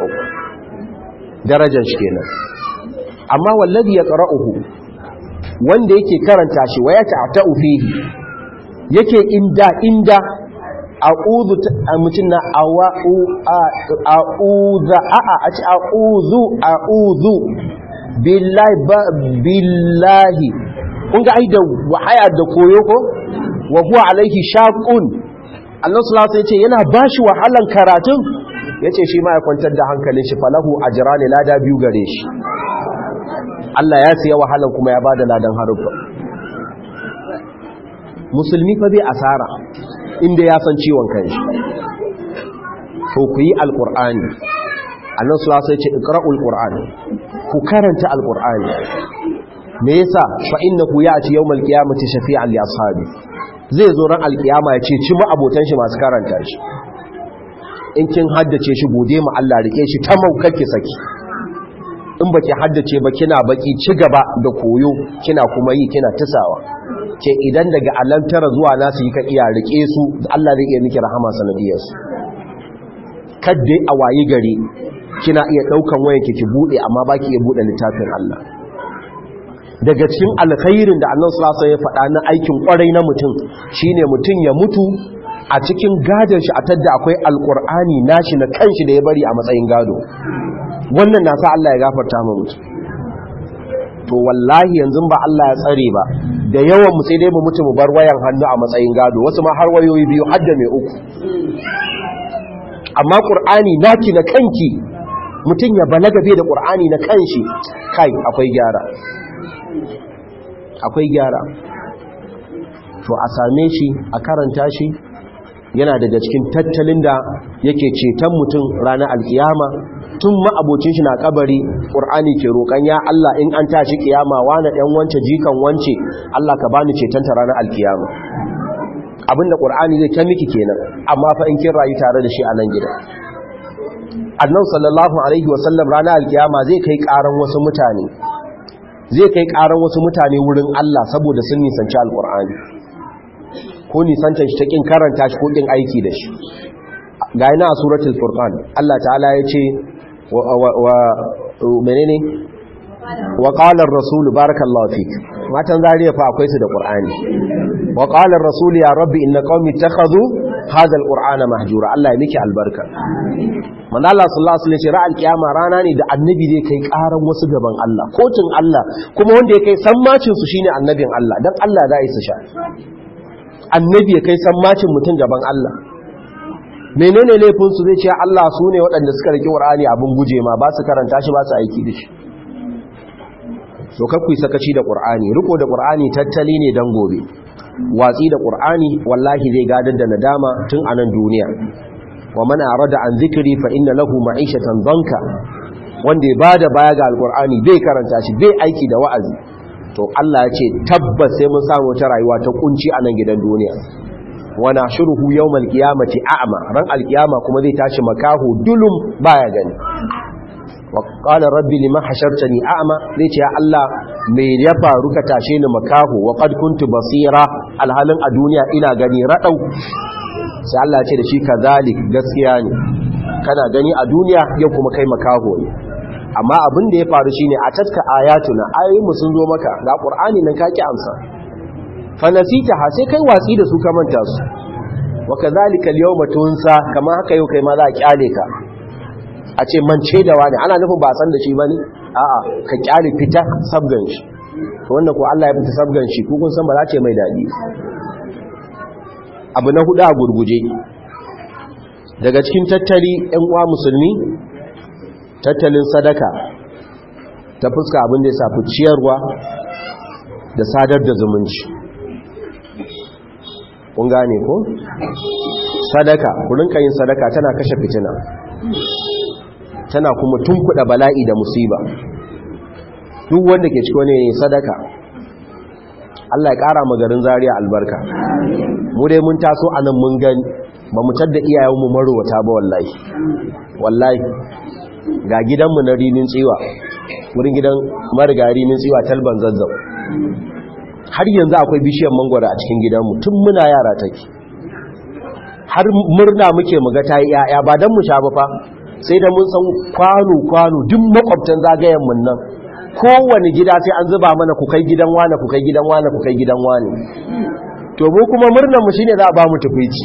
Speaker 1: 23 darajar shi kenan amma wallazi ya qara'uhu wanda yake karanta shi waya ta'ta'u fihi yake inda inda a'udhu mutun na awa'u a'udha a'a a ci a'udhu a'udhu billahi billahi kun ga ai da wahaya da koyo ko wa huwa alaihi shaqun Allah sallallahu alaihi wasallam yana bashi wahalan karatun yace shi ma ya kwantar da hankalin shi falahu ajrani lada biyu gare shi Allah ya siya wahalan kuma ya bada ladan haruffa musulmi fa bai asara inda ya san ciwon kanshi to ku yi alqur'ani Allah sallallahu alaihi wasallam ya ce iqra'ul qur'an ku karanta alqur'ani me yasa fa innahu ya'ti yawmal qiyamati shafi'an li ashabi zai zo ran alkiyama ya ce ci mu abotan shi masu karanta shi in kin haddace shi gode mu Allah rike shi ta maukake saki in baki haddace ba kina baki ci gaba da koyo kina kuma yi kina tusawa ke idan daga alantara zuwa nasu yi ka iya rike su Allah zai iya miki rahama sanadiyar su kadda a wayi gari kina iya daukan wayan ki bude amma baki iya bude littafin Allah daga cikin alkhairin da Allah sallallahu alaihi ya faɗa na aikin kwarai na mutum shine mutum ya mutu a cikin gadon shi a tadda akwai alkur'ani nashi na kanshi da ya bari a matsayin gado wannan na sa Allah ya gafarta mu mutu to wallahi yanzu ba Allah ya tsare ba da yawan mu sai dai mu mutu mu bar wayan hannu a matsayin gado wasu ma har wayoyi biyu har da mai uku amma qur'ani naki na kanki mutum ya balaga bai da qur'ani na kanshi kai akwai gyara akwai gyara to a same shi a karanta shi yana daga cikin tattalin da yake ceton mutum ranar alkiyama tun ma'abocin shi na kabari ƙur'ani ke roƙon ya Allah in an tashi kiyama wani ɗan wance jikan wance Allah ka bani cetonta ranar alkiyama abinda ƙur'ani zai ta miki kenan amma fa in kin rayu tare da shi a nan gida annan sallallahu alaihi wasallam ranar alkiyama zai kai ƙaran wasu mutane zai kai ƙaran wasu mutane wurin Allah saboda sun nisanci alƙur'ani ko nisantar shi ta ƙin karanta shi ko ƙin aiki da shi ga yana a suratul furqan Allah ta'ala ya ce wa menene wa qala ar-rasul barakallahu fik matan zariya fa akwai su da qur'ani wa qala ar-rasul ya rabbi inna qaumi ittakhadhu hadha al-qur'ana mahjura Allah ya miki albarka manzo Allah sallallahu alaihi wasallam ra'al kiyama rana ne da annabi zai kai karan wasu gaban Allah kotun Allah kuma wanda ya kai sammacin su shine annabin Allah dan Allah za yi su sha annabi ya kai sammacin mutum gaban Allah menene laifin su zai ce Allah su ne waɗanda suka rike Qur'ani abin guje ma ba su karanta shi ba su aiki da shi so kakkui sakaci da Qur'ani riko da Qur'ani tattali ne dan gobe watsi da Qur'ani wallahi zai gadar da nadama tun a nan duniya wa man arada an zikri fa inna lahu ma'ishatan danka wanda ya bada baya ga alqur'ani bai karanta shi bai aiki da wa'azi to Allah ya ce tabbas sai mun samu ta rayuwa ta kunci a nan gidan duniya wa nashuruhu yawmal qiyamati a'ma ran alqiyama kuma zai tashi makahu dulum baya gani wa qala rabbi lima hashartani a'ma zai ce ya Allah me ya faru ka tashe ni makahu wa qad kuntu basira alhalin a duniya ina gani radau sai Allah ce da shi kazalik gaskiya ne kana gani a duniya yau kuma kai makaho ne amma abin da ya faru shine a tatka ayatuna ayoyin mu sun zo maka ga qur'ani nan kake amsa fa nasita ha sai kai watsi da su ka manta su wa kazalika al-yawma tunsa kamar haka yau kai ma za a kyale ka a ce mance da wani ana nufin ba san da shi bane a'a ka kyale fita sabgan shi wanda ko Allah ya fita sabgan shi ko kun san ba za ce mai dadi abu na hudu a gurguje daga cikin tattali ɗan uwa musulmi tattalin sadaka ta fuska abin da ya safi ciyarwa da sadar da zumunci kun gane ko sadaka kurinka yin sadaka tana kashe fitina tana kuma tunkuɗa bala'i da musiba duk wanda ke ciki wani sadaka Allah ya ƙara magarin zariya albarka mu dai mun taso a nan mun gani ba mu tadda iyayenmu marowata ba wallahi wallahi ga gidanmu na rinin tsiwa wurin gidan mariga rinin tsiwa talban zazzau har yanzu akwai bishiyar mangwara a cikin gidanmu tun muna yara take har murna muke muga ta yi yaya ba don mu sha ba fa sai da mun san kwano-kwano duk makwabtan zagayen mun nan kowane gida sai an zuba mana ku kai gidan wane ku kai gidan wane ku kai gidan wane to mu kuma murnar mu shine za a ba mu tufici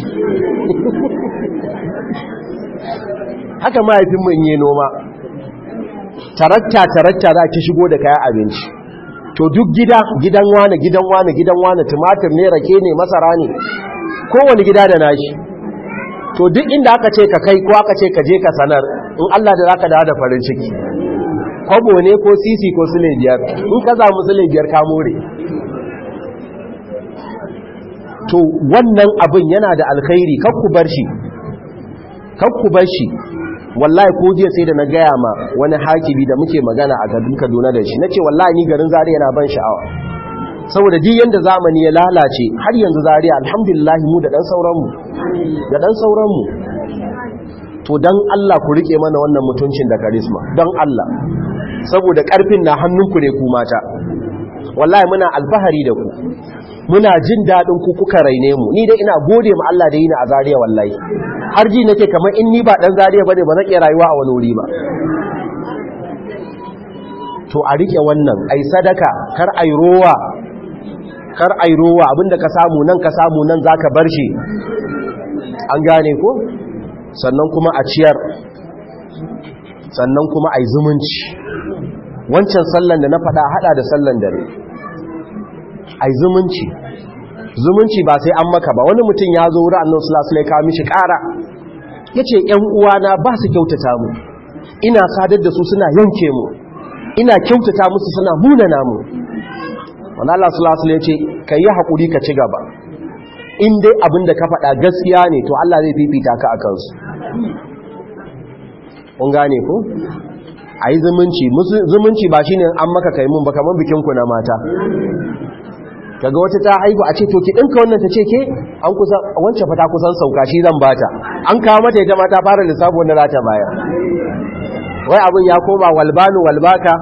Speaker 1: haka mahaifinmu in yi noma tarakta tarakta za ki shigo da kayan abinci to duk gida gidan wane gidan wane gidan wane tumatir ne rake ne masara ne kowane gida da nashi to duk inda aka ce ka kai ko aka ce ka je ka sanar in Allah da zaka dawo da farin ciki kwabo ne ko sisi ko sule biyar in ka samu sule biyar ka more to wannan abin yana da alkhairi kakku bar shi kakku bar shi wallahi ko jiya sai da na gaya ma wani hakibi da muke magana a garin Kaduna da shi nace wallahi ni garin Zaria yana ban sha'awa saboda duk yanda zamani ya lalace har yanzu Zaria alhamdulillah mu da dan sauran mu da dan sauran mu to dan Allah ku rike mana wannan mutuncin da karisma dan Allah saboda karfin na hannunku ne ku mata wallahi muna alfahari da ku muna jin daɗin ku kuka raine mu ni dai ina gode ma Allah da yi ni a Zariya wallahi har ji nake kamar in ni ba dan Zariya bane ba zan iya rayuwa a wani wuri ba to a rike wannan ai sadaka kar ai rowa kar ai rowa abinda ka samu nan ka samu nan zaka bar shi an gane ko sannan kuma a ciyar sannan kuma ai zumunci wancan sallan da na faɗa hada da sallan dare ai zumunci zumunci ba sai an maka ba wani mutum ya zo wurin annabi sallallahu alaihi wasallam mishi ƙara yace ƴan uwana ba su kyautata mu ina sadar da su suna yanke mu ina kyautata musu suna munana mu wanda Allah sallallahu alaihi wasallam yace kai hakuri ka ci gaba in dai abinda ka faɗa gaskiya ne to Allah zai fifita ka akan su kun gane ko ayi zumunci zumunci ba shine an maka kai mun ba kaman bikin ku na mata kaga wata ta haihu a ce to ki dinka wannan ta ce ke an kusa wancan fa ta kusan sauka shi zan bata an kawo mata ita ma ta fara lissafi wanda za ta bayar wai abin ya koma walbanu walbaka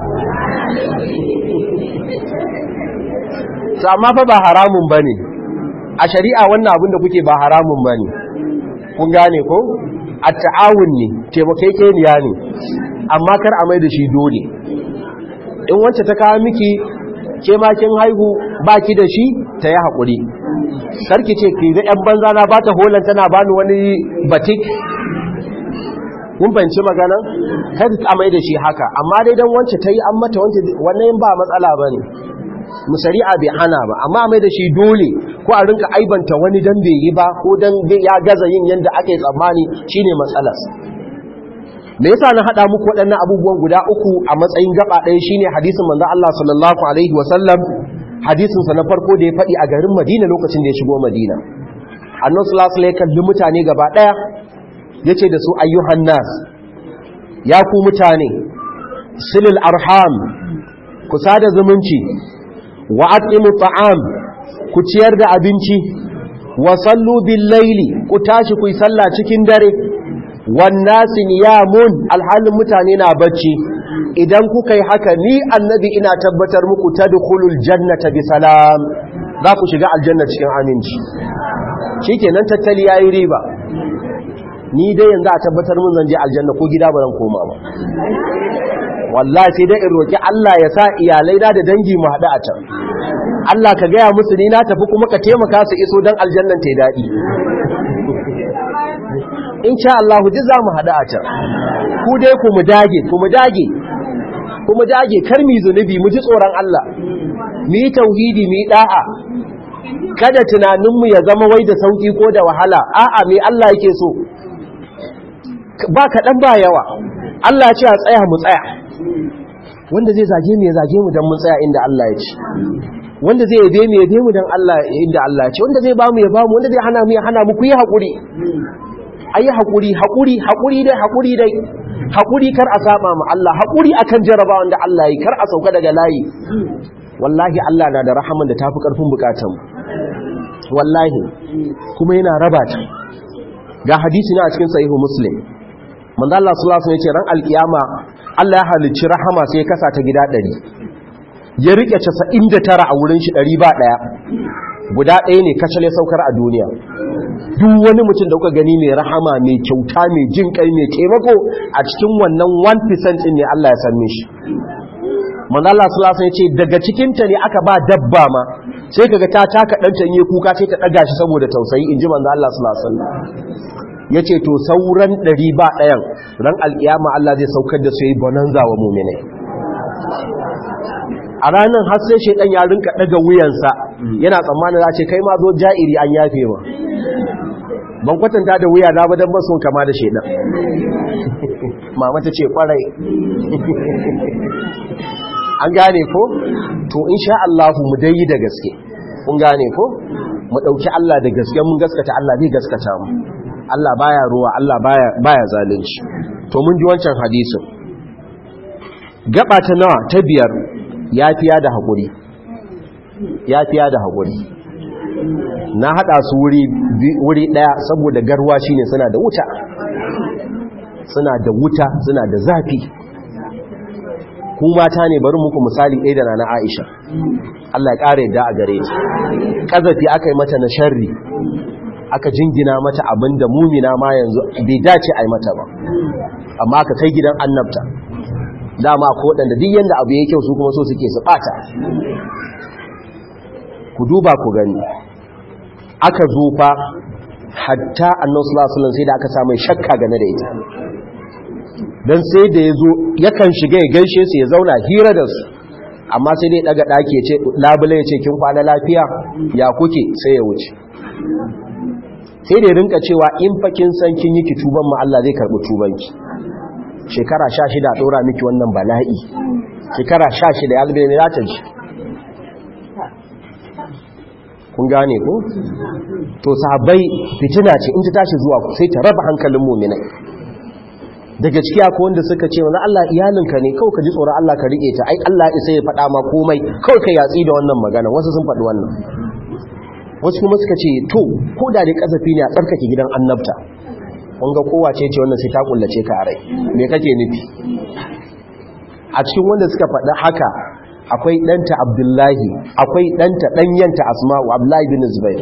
Speaker 1: to amma fa ba haramun bane a shari'a wannan abin da kuke ba haramun bane kun gane ko at-ta'awun ne taimakekeniya ne amma kar a mai da shi dole in wacce ta kawo miki ke ma kin haihu baki da shi ta yi haƙuri sarki ce ki ga 'yan banza na ba ta holan tana bani wani batik kun fahimci magana kada ta mai da shi haka amma dai dan wance ta yi an mata wance wannan ba matsala ba ne mu shari'a bai hana ba amma mai da shi dole ko a rinka aibanta wani dan bai yi ba ko dan ya gaza yin yanda ake tsammani shine matsalar me yasa na hada muku waɗannan abubuwan guda uku a matsayin gaba ɗaya shine hadisin manzo Allah sallallahu alaihi wasallam hadisin sa na farko da ya faɗi a garin Madina lokacin da ya shigo Madina annabi sallallahu alaihi wasallam kalli mutane gaba ɗaya yace da su ayyuhan nas ya ku mutane silil arham ku sada zumunci wa atimu ta'am ku ciyar da abinci wa sallu bil laili ku tashi ku yi sallah cikin dare wannasi niyamun alhalin mutane na bacci idan kuka yi haka ni annabi ina tabbatar muku tadkhulul jannata bi salam za ku shiga aljanna cikin aminci shikenan tattali yayi riba ni dai yanzu a tabbatar mun zan je aljanna ko gida ba zan koma ba wallahi sai dai in roki Allah ya sa iyalai na da dangi mu haɗu a can Allah ka gaya musu ni na tafi kuma ka taimaka su iso dan aljannan ta daɗi insha Allah duk za mu haɗu a can ku dai ku mu dage ku mu dage ku mu dage kar mi zunubi mu ji tsoron Allah mu yi tauhidi mu yi da'a kada tunaninmu ya zama wai da sauki ko da wahala a'a me Allah yake so ba kaɗan ba yawa Allah ya ce a tsaya mu tsaya wanda zai zage mu ya zage mu don mun tsaya inda Allah ya ce wanda zai yabe mu yabe mu don Allah inda Allah ya ce wanda zai ba mu ya ba mu wanda zai hana mu ya hana mu ku yi haƙuri ayi haƙuri haƙuri haƙuri dai haƙuri dai haƙuri kar a saba mu Allah haƙuri akan jarabawan da Allah yi kar a sauka daga layi wallahi Allah na da rahaman da tafi ƙarfin bukatanmu wallahi kuma yana raba ta ga hadisi na a cikin sahihu muslim manzo Allah sallallahu alaihi wasallam ya ce ran alkiyama Allah ya halicci rahama sai ya kasa ta gida 100 ya rike 99 a wurin shi 100 ba daya guda ɗaya ne kacale saukar a duniya duk wani mutum da kuka gani mai rahama mai kyauta mai jin kai mai taimako a cikin wannan 1% din ne Allah ya sanne shi manzo Allah sallallahu alaihi wasallam ya ce daga cikin ta ne aka ba dabba ma sai kaga ta taka danta ne kuka sai ta daga shi saboda tausayi inji manzo Allah sallallahu alaihi wasallam yace to sauran ɗari ba ɗayan ran alkiyama Allah zai saukar da su yi bonanza wa mu'minai a ranar har sai shaidan ya rinka daga wuyansa yana tsammanin za ce kai ma zo ja'iri an yafe ma ban kwatanta da wuya na badan basun kama da shaidan mama ta ce kwarai an gane ko to insha Allah mu dai yi da gaske kun gane ko mu dauki Allah da gaske mun gaskata Allah zai gaskata mu Allah baya ruwa Allah baya baya zalunci to mun ji wancan hadisin gaba ta nawa ta biyar yafiya da haƙuri yafiya da haƙuri na haɗa su wuri ɗaya saboda garwa shine suna da wuta suna da wuta suna da zafi ku mata ne bari muku misali ɗaya da na Aisha Allah ya ƙara yadda a gare ta ƙazafi aka yi mata na sharri aka jingina mata abin da mumina ma yanzu bai dace a yi mata ba amma aka kai gidan annabta dama ko waɗanda duk yanda abu ya kyau su kuma so suke su ɓata ku duba ku gani aka zo fa hatta annan sulasulan sai da aka samu shakka game da ita don sai da ya zo yakan shiga ya gaishe su ya zauna hira da su amma sai dai daga ɗaki ce labule ya ce kin kwana lafiya ya kuke sai ya wuce sai da ya rinka cewa in fakin san kin yi ki tuban ma Allah zai karɓi tubanki shekara sha shida a ɗora miki wannan bala'i shekara sha shida ya zube mai za ta ji kun gane ko to sahabbai fitina ce in ta tashi zuwa sai ta raba hankalin muminai daga ciki akwai wanda suka ce wani Allah iyalinka ne kawai ka ji tsoron Allah ka riƙe ta ai Allah isa ya faɗa ma komai kawai ka yatsi da wannan magana wasu sun faɗi wannan wasu kuma suka ce to ko da dai kasafi ne a tsarkake gidan annabta wanga kowace ce wannan sai ta kullace ka a rai me kake nufi a cikin wanda suka faɗi haka akwai ɗanta abdullahi akwai ɗanta ɗanyanta asma'u abdullahi bin zubair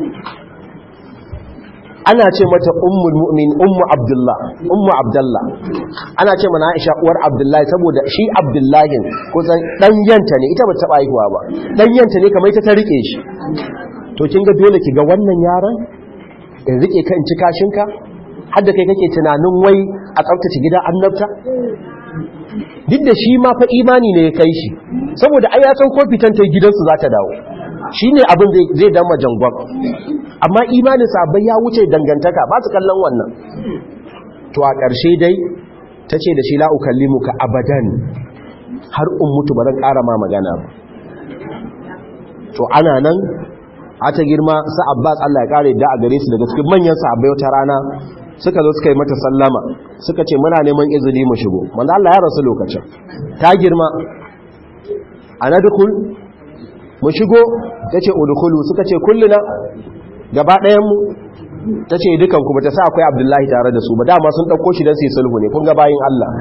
Speaker 1: ana ce mata ummul mu'min ummu abdullah ummu abdullah ana ce mana aisha uwar abdullahi saboda shi abdullahi kusan ɗanyanta ne ita ba taɓa haihuwa ba ɗanyanta ne kamar ita ta rike shi to kin ga dole ki ga wannan yaron in rike ka in ci kashinka har da kai kake tunanin wai a tsaftace gidan annabta duk da shi ma fa imani ne ya kai shi saboda ai ya san ko fitan ta gidansu za ta dawo shine abin zai dama jangon amma imanin sabai ya wuce dangantaka ba su kallon wannan to a ƙarshe dai ta ce da shi la ukallimuka abadan har in mutu ba zan ƙara ma magana ba to ana nan ta girma sa Abbas Allah ya kare da a gare su daga cikin manyan sahabbai wata rana suka zo suka yi mata sallama suka ce muna neman izini mu shigo manzo Allah ya rasu lokacin ta girma anadkhul mu shigo tace udkhulu suka ce kulluna gaba ɗayan mu tace dukan ku bata sa akwai Abdullahi tare da su ba dama sun dauko shi dan su yi sulhu ne kun ga bayin Allah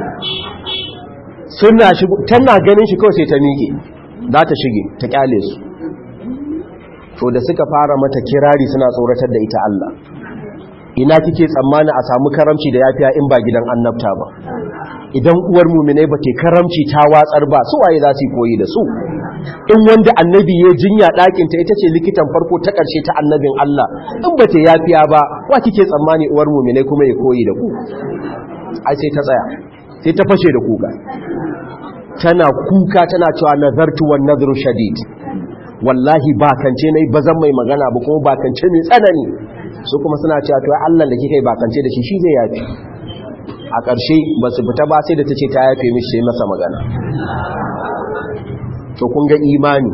Speaker 1: suna shigo tana ganin shi kawai sai ta miƙe za ta shige ta kyale su to da suka fara mata kirari suna tsoratar da ita Allah ina kike tsammani a samu karamci da yafiya in ba gidan annabta ba idan uwar muminai ba ke karamci ta watsar ba su waye za su yi koyi da su in wanda annabi ya jinya ɗakin ta ita ce likitan farko ta ƙarshe ta annabin Allah in ba ta yafiya ba wa kike tsammani uwar muminai kuma ya koyi da ku ai sai ta tsaya sai ta fashe da kuka tana kuka tana cewa nazartu wan nazru shadid wallahi bakance nayi bazan mai magana ba kuma bakance ne tsanani su kuma suna cewa to Allah da kika yi bakance da shi shi zai yafi a ƙarshe ba su fita ba sai da ta ce ta yafe mishi sai masa magana to kun ga imani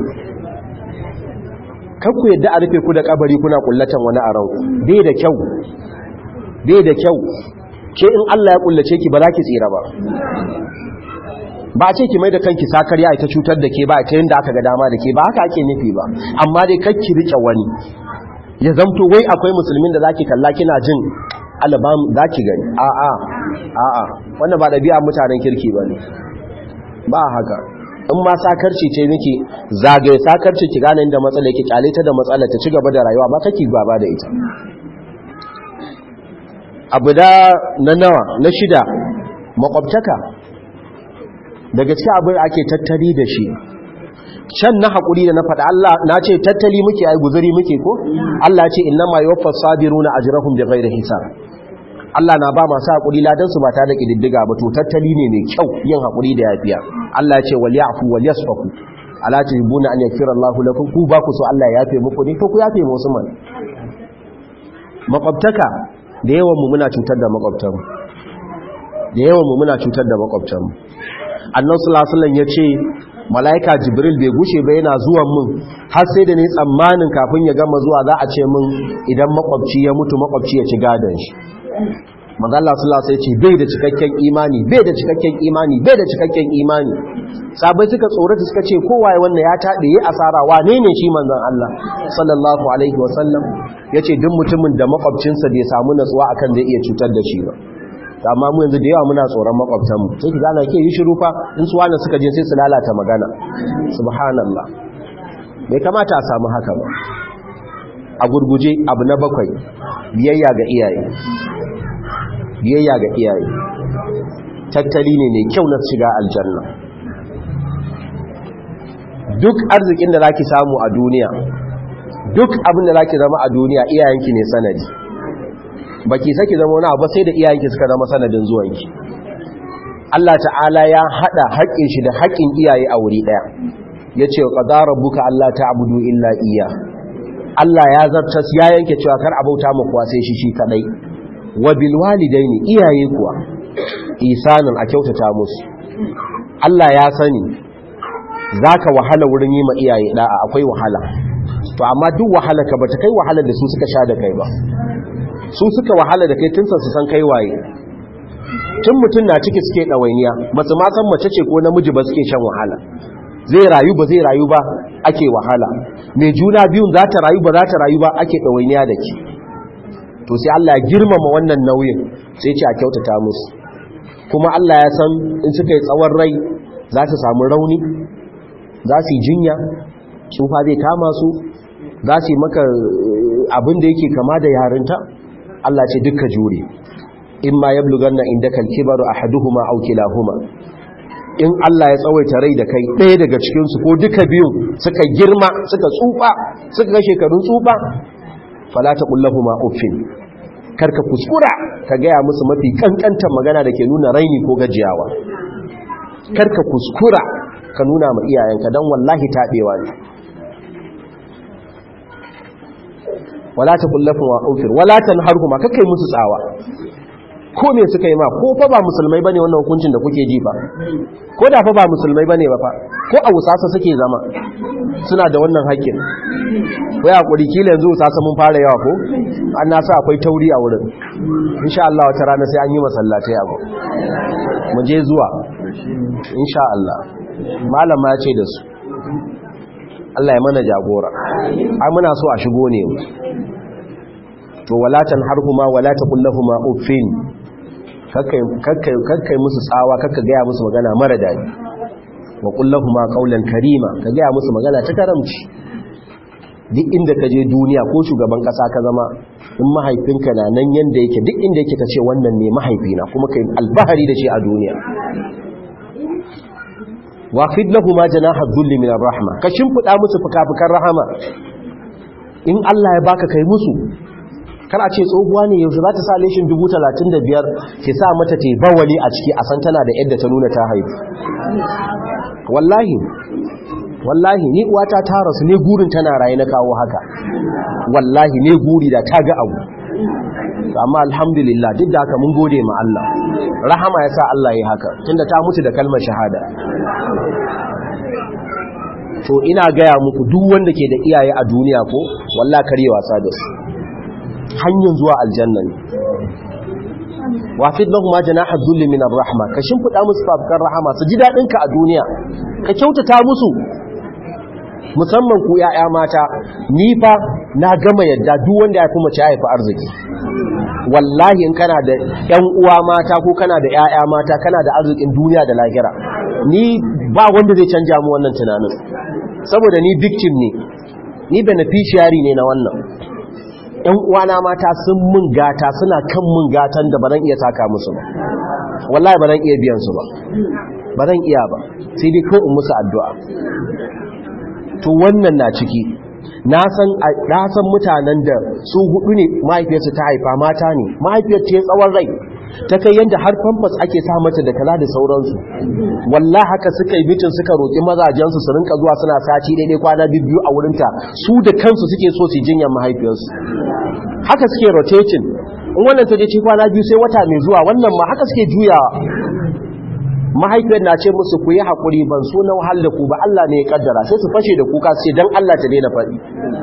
Speaker 1: kan ku yadda a rufe ku da kabari kuna kullatan wani a ranku bai da kyau bai da kyau ke in Allah ya kullace ki ba za ki tsira ba ba a ce ki mai da kanki sakarya ita cutar da ke ba ta yadda aka ga dama da ke ba haka ake nufi ba amma dai kakki rike wani ya zamto wai akwai musulmin da zaki kalla kina jin alabam zaki gani a'a a'a wannan ba dabi'a mutanen kirki bane ba haka in ma sakarci ce miki zagaye sakarci ki gane inda matsala yake kyale ta da matsala ta ci gaba da rayuwa ba kake gaba da ita abu da na nawa na shida makwabtaka daga cikin abin ake tattali da shi can na haƙuri da na faɗa Allah na ce tattali muke ai guzuri muke ko Allah ce inna ma yuwaffas sabiruna ajrahum bighairi hisab Allah na ba masu haƙuri ladan su ba ta da kididdiga ba to tattali ne mai kyau yin haƙuri da yafiya Allah ya ce wal ya'fu wal yasfahu ala tuhibuna an yaghfira Allahu lakum ku ba ku so Allah ya yafe muku ne to ku yafe musu man makwabtaka da yawan mu muna cutar da makwabtan da yawan mu muna cutar da makwabtan annabi sallallahu alaihi wasallam yace malaika jibril bai gushe ba yana zuwan mun har sai da ne tsammanin kafin ya gama zuwa za a ce mun idan makwabci ya mutu makwabci ya ci gadon shi manzo Allah sallallahu alaihi wasallam ce bai da cikakken imani bai da cikakken imani bai da cikakken imani sabai suka tsorata suka ce kowaye wannan ya tade yi asara wane ne shi manzon Allah sallallahu alaihi wasallam yace duk mutumin da makwabcinsa bai samu natsuwa akan zai iya cutar da shi ba amma mu yanzu da yawa muna tsoron makwabtanmu sai ki gane ke yi shiru fa in su wani suka je sai su lalata magana subhanallah bai kamata a samu haka ba a gurguje abu na bakwai biyayya ga iyaye biyayya ga iyaye tattali ne mai kyau na shiga aljanna duk arzikin da zaki samu a duniya duk abin da zaki zama a duniya iyayenki ne sanadi baki saki zama wani abu sai da iyayenki suka zama sanadin zuwanki Allah ta'ala ya hada haƙƙin shi da haƙƙin iyaye a wuri daya yace qadara rabbuka alla ta'budu illa iya Allah ya zartas ya yanke cewa kar abauta mu kuwa sai shi shi kadai wa bil walidaini iyaye kuwa isanin a kyautata musu Allah ya sani zaka wahala wurin yi ma iyaye da'a akwai wahala to amma duk wahala ka bata kai wahala da su suka sha da kai ba su suka wahala da kai tun su san kai waye tun mutum na ciki suke ɗawainiya ba su ma san mace ce ko namiji ba suke shan wahala zai rayu ba zai rayu ba ake wahala mai juna biyun za ta rayu ba za ta rayu ba ake ɗawainiya da ke to sai Allah ya girmama wannan nauyin sai ce a kyautata musu kuma Allah ya san in suka yi tsawon rai za su samu rauni za su yi jinya tsufa zai kama su za su yi maka abin da yake kama da yarinta Allah ce dukka jure in ma yablughanna indaka al-kibaru ahaduhuma aw kilahuma in Allah ya tsawaita rai da kai ɗaya daga cikin su ko duka biyun suka girma suka tsufa suka ga shekarun tsufa fala taqullahuma uffin karka kuskura ka gaya musu mafi kankantar magana da ke nuna raini ko gajiyawa karka kuskura ka nuna ma iyayenka dan wallahi tabewa ne wala ta kullafin wa ofir wala ta harhuma kakai musu tsawa ko me suka yi ma ko fa ba musulmai bane wannan hukuncin da kuke ji ba ko da fa ba musulmai bane ba fa ko a wusasa suke zama suna da wannan haƙƙin wai hakuri kila yanzu wusasa mun fara yawa ko an na sa akwai tauri a wurin insha Allah wata rana sai an yi masallatai abu mu je zuwa insha Allah malama ya ce da su Allah ya mana jagora ai muna so a shigo ne to walatan harhuma wala taqullahuma uffin kakkai musu tsawa kakka gaya musu magana mara dadi wa kullahuma qawlan karima ka gaya musu magana ta karamci duk inda ka je duniya ko shugaban kasa ka zama in mahaifinka na nan yanda yake duk inda yake ka ce wannan ne mahaifina kuma kai albahari da shi a duniya wafid lahu ma janaha dhulli min rahma ka shimfida musu fukafukan rahama in Allah ya baka kai musu kana ce tsohuwa ne yaushe za ta sa leshin 35,000 ki sa mata te bawali a ciki a san tana da yadda ta nuna ta haifu wallahi wallahi ni uwata ta rasu ne gurin tana raye na kawo haka wallahi ne guri da ta ga abu amma alhamdulillah duk da haka mun gode ma Allah rahama ya sa Allah ya haka tunda ta mutu da kalmar shahada to ina gaya muku duk wanda ke da iyaye a duniya ko wallahi kare wasa da su hanyar zuwa aljanna ne wafid lahu ma janaha dhulli min ar-rahma ka shimfida musu fafkar rahama su ji dadin ka a duniya ka kyautata musu musamman ku yaya mata ni fa na gama yadda duk wanda ya kuma ci haifi arziki wallahi in kana da ƴan uwa mata ko kana da yaya mata kana da arzikin duniya da lahira ni ba wanda zai canja mu wannan tunanin saboda ni victim ne ni beneficiary ne na wannan ‘yan uwana mata sun mun gata suna kan mun gatan da ba zan iya taka musu ba wallahi ba zan iya biyan su ba ba zan iya ba sai dai ko in musu addu'a to wannan na ciki na san mutanen da su hudu ne mahaifiyarsu ta haifa mata ne mahaifiyar ta tsawon rai ta kai yadda har famfas ake sa mata da kala da sauransu wallah haka suka yi mitin suka roƙi mazajensu su rinka zuwa suna sati daidai kwana biyu a wurinta su da kansu suke so su jinyar mahaifiyarsu haka suke rotating in wannan ta je ci kwana biyu sai wata mai zuwa wannan ma haka suke juyawa mahaifiyar na ce musu ku yi haƙuri ban so na wahal da ku ba Allah ne ya kaddara sai su fashe da kuka sai don Allah ta daina faɗi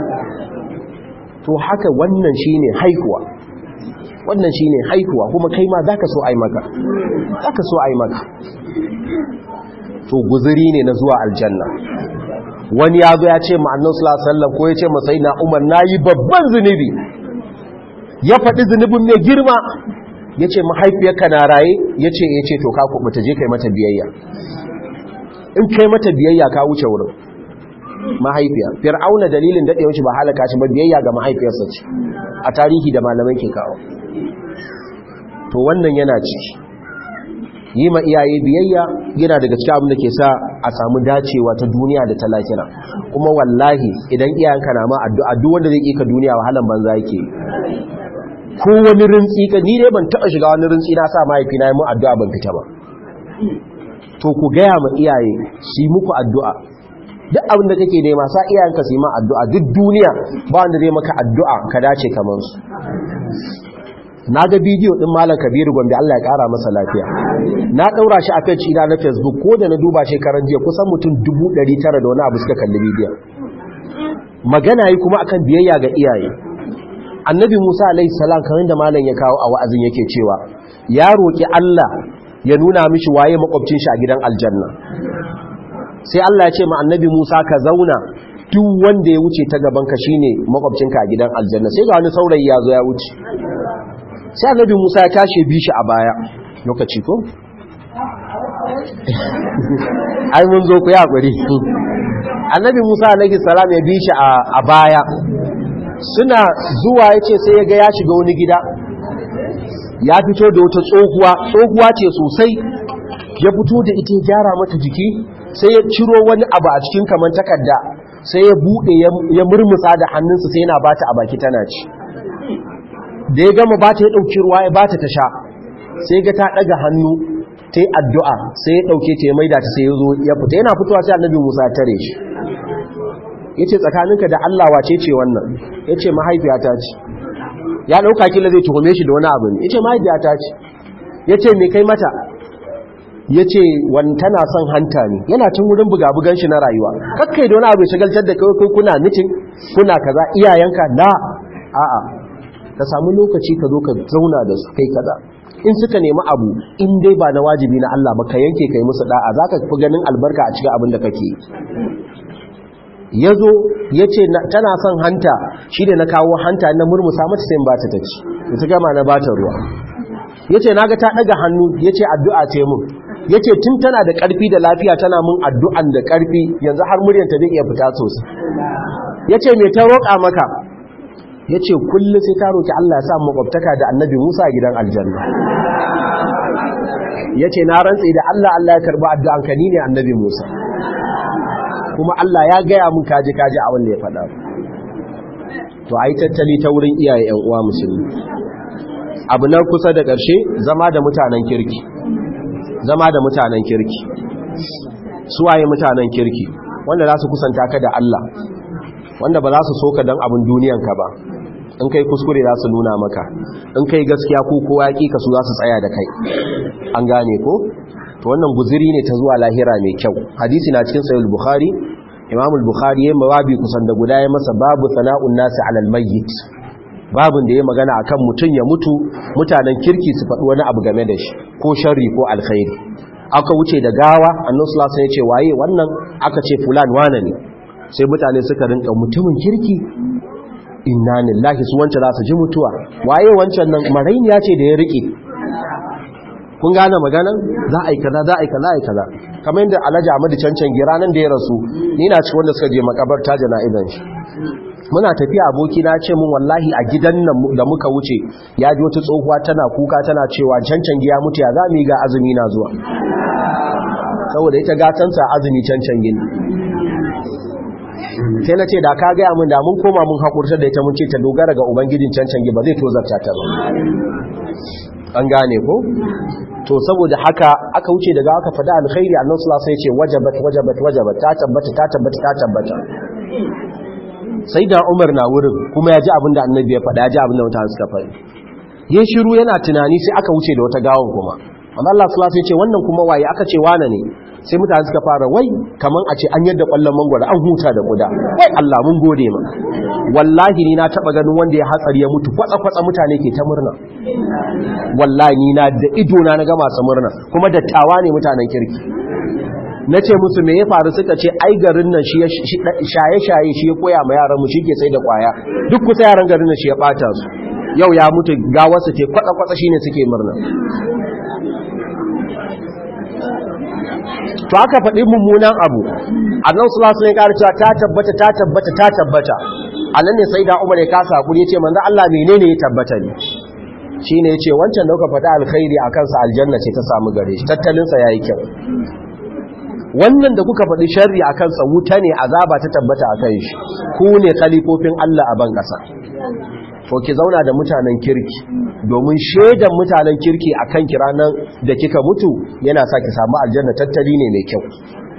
Speaker 1: to haka wannan shine haihuwa wannan shine haihuwa kuma kai ma zaka so ai maka zaka so ai maka to guzuri ne na zuwa aljanna wani ya zo ya ce ma annabi sallallahu alaihi wasallam ko ya ce ma sayyidina Umar nayi babban zunubi ya faɗi zunubin mai girma ya ce mahaifiyarka na raye ya ce ya ce to ka kubuta je kai mata biyayya in kai mata biyayya ka wuce wurin mahaifiya fir'auna dalilin daɗewar shi ba halaka shi ba biyayya ga mahaifiyarsa ce a tarihi da malamai ke kawo to wannan yana ciki yi ma iyaye biyayya yana daga cikin abin da ke sa a samu dacewa ta duniya da ta lahira kuma wallahi idan iyayenka na ma addu'a duk wanda zai ka duniya wahalan banza yake ko wani rintsi ka ni dai ban taɓa shiga wani rintsi na sa mahaifina ya mu addu'a ban fita ba to ku gaya ma iyaye su yi muku addu'a duk abin da kake nema sa iyayenka su yi ma addu'a duk duniya ba wanda zai maka addu'a ka dace kamar su na ga bidiyo din malam kabiru gombe Allah ya kara masa lafiya na daura shi a page ina na facebook ko da na duba shekaran jiya kusan mutum 900 da wani abu suka kalli bidiyon magana yi kuma akan biyayya ga iyaye annabi musa alaihi salam kamar da malam ya kawo a wa'azin yake cewa ya roki Allah ya nuna mishi waye makwabcin shi a gidan aljanna sai Allah ya ce ma annabi musa ka zauna duk wanda ya wuce ta gaban ka shine makwabcinka a gidan aljanna sai ga wani saurayi ya zo ya wuce sai annabi Musa ya tashi bi shi a baya lokaci ko ai mun zo ku ya guri annabi Musa alaihi salam ya bi shi a baya suna zuwa yace sai ya ga ya shiga wani gida ya fito da wata tsohuwa tsohuwa ce sosai ya fito da ita ya gyara mata jiki sai ya ciro wani abu a cikin kaman takarda sai ya bude ya murmusa da hannunsa sai yana bata a baki tana ci da ya gama bata ya dauki ruwa ya bata ta sha sai ga ta daga hannu ta yi addu'a sai ya dauke ta ya maida ta sai ya zo ya fita yana fitowa sai annabi Musa ya tare shi yace tsakaninka da Allah wace ce wannan yace mahaifiyata ce ya dauka kila zai tuhume shi da wani abu ne yace mahaifiyata ce yace me kai mata yace wani tana son hanta ne yana cin wurin buga-bugan shi na rayuwa kakkai da wani abu shagaltar da kai kuna mitin kuna kaza iyayenka la a'a ka samu lokaci ka zo ka zauna da su kai kaza in suka nemi abu in dai ba na wajibi na Allah ba ka yanke kai musu da'a zaka fi ganin albarka a cikin abin da kake yazo yace tana son hanta shi da na kawo hanta na murmusa mata sai in ba ta taci ita gama na bata ruwa yace naga ta daga hannu yace addu'a ce mun yace tun tana da karfi da lafiya tana mun addu'an da karfi yanzu har muryanta zai iya fita sosai ya ce mai ta roƙa maka ya ce kullum sai ta roƙi Allah ya sa makwabtaka da annabi Musa a gidan aljanna ya ce na rantse da Allah Allah ya karba addu'an ka ni ne annabi Musa kuma Allah ya gaya mun kaji kaji a wanda ya faɗa to ai tattali ta wurin iyaye ƴan uwa musulmi abu na kusa da ƙarshe zama da mutanen kirki zama da mutanen kirki suwaye mutanen kirki wanda za su kusanta ka da Allah wanda ba za su soka don abin duniyanka ba in kai kuskure za su nuna maka in kai gaskiya ko kowa ya ka su za su tsaya da kai an gane ko to wannan guziri ne ta zuwa lahira mai kyau hadisi na cikin sahih bukhari imam al-bukhari yayin babi kusan da guda ya masa babu sana'un nasi alal mayyit babun da ya magana akan mutun ya mutu mutanen kirki su faɗi wani abu game da shi ko sharri ko alkhairi aka wuce da gawa annabi sallallahu alaihi wasallam ya ce waye wannan aka ce fulan wane ne sai mutane suka rinka mutumin kirki inna lillahi su wancan za su ji mutuwa waye wancan nan marainiya ce da ya rike kun gane maganan za a yi kaza za a yi kaza a yi kaza kamar yadda alhaji ahmadu cancan gira nan da ya rasu ni na ci wanda suka je makabarta jana'izan shi muna tafiya aboki na ce mun wallahi a gidan nan da muka wuce ya ji wata tsohuwa tana kuka tana cewa cancan giya mutu ya za mu yi ga azumi na zuwa saboda ita gatansa azumi cancan gini sai na ce da ka gaya mun da mun koma mun haƙurta da ita mun ce ta dogara ga ubangijin cancan ba zai tozarta ta ba an gane ko to saboda haka aka wuce daga aka fada alkhairi annabi sallallahu alaihi wasallam ya ce wajabat wajabat wajabat ta tabbata ta tabbata ta tabbata sai da Umar na wurin kuma ya ji abin da annabi ya faɗa ya ji abin da mutane suka faɗi yin shiru yana tunani sai aka wuce da wata gawon kuma amma Allah sallallahu alaihi wasallam ya ce wannan kuma waye aka ce wane ne sai mutane suka fara wai kaman a ce an yadda kwallon mangwara an huta da kuda wai Allah mun gode ma wallahi ni na taba ganin wanda ya hatsari ya mutu kwatsa kwatsa mutane ke ta murna wallahi ni na da ido na na ga masu murna kuma dattawa ne mutanen kirki na ce musu me ya faru suka ce ai garin nan shi shaye-shaye shi ya koya ma yaran mu shi ke sai da kwaya duk kusa yaran garin nan shi ya bata su yau ya mutu gawarsa ce kwatsa-kwatsa shine suke murna to aka faɗi mummunan abu annan sulasu ne ƙara cewa ta tabbata ta tabbata ta tabbata a nan ne sai da umar ya kasa hakuri ya ce manzan Allah menene ya tabbata ne shi ne ya ce wancan da kuka faɗi alkhairi a kansa aljanna ce ta samu gare shi tattalinsa ya yi kyau wannan da kuka faɗi sharri a kansa wuta ne azaba ta tabbata a kan shi ku ne kalifofin Allah a ban ƙasa to ki zauna da mutanen kirki domin shaidan mutanen kirki a kan kiranan da kika mutu yana sa ki samu aljanna tattali ne mai kyau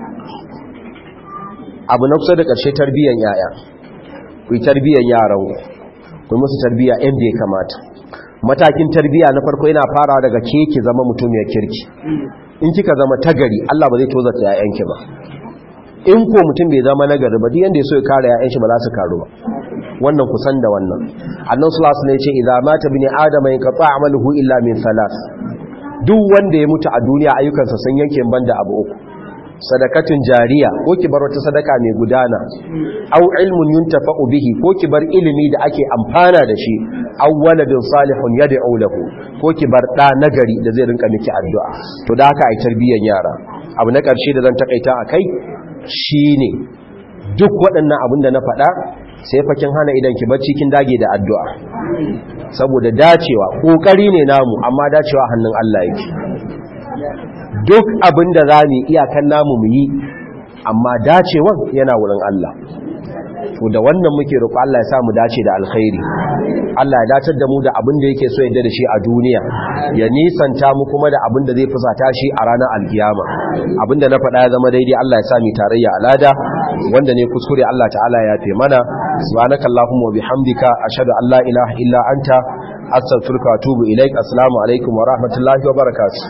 Speaker 1: abu na kusa da ƙarshe tarbiyyar yaya ku yi tarbiyyar yaran ku musu tarbiyya inda ya kamata matakin tarbiyya na farko yana farawa daga ke ki zama mutumiyar kirki in kika zama tagari Allah ba zai tozarta yayanki ba in ko mutum bai zama nagari ba duk yanda ya so ya kare yayan shi ba za su karu ba wannan kusan da wannan annabi sallallahu alaihi wasallam ya ce idza mata bin adama yanqata amaluhu illa min salas duk wanda ya mutu a duniya ayyukansa sun yanke banda abu uku sadakatun jariya ko ki bar wata sadaka mai gudana aw ilmun yuntafa'u bihi ko ki bar ilimi da ake amfana da shi aw waladun salihun yad'u lahu ko ki bar da nagari da zai rinka miki addu'a to da haka ai tarbiyyar yara abu na karshe da zan takaita akai shine duk waɗannan abin da na faɗa sai fakin hana idan ki bacci kin dage da addu'a saboda dacewa kokari ne namu amma dacewa hannun Allah yake duk abin da zamu iyakan namu mu yi amma dacewan yana wurin Allah to da wannan muke roƙo Allah ya sa mu dace da alkhairi Allah ya datar da mu da abin da yake so yadda da shi a duniya ya nisanta mu kuma da abin da zai fusata shi a ranar alkiyama abin da na faɗa ya zama daidai Allah ya sa mu tarayya alada wanda ne kuskure Allah ta'ala ya fe mana subhanaka allahumma wa bihamdika ashhadu an la ilaha illa anta astaghfiruka wa atubu ilaik assalamu alaikum wa rahmatullahi wa barakatuh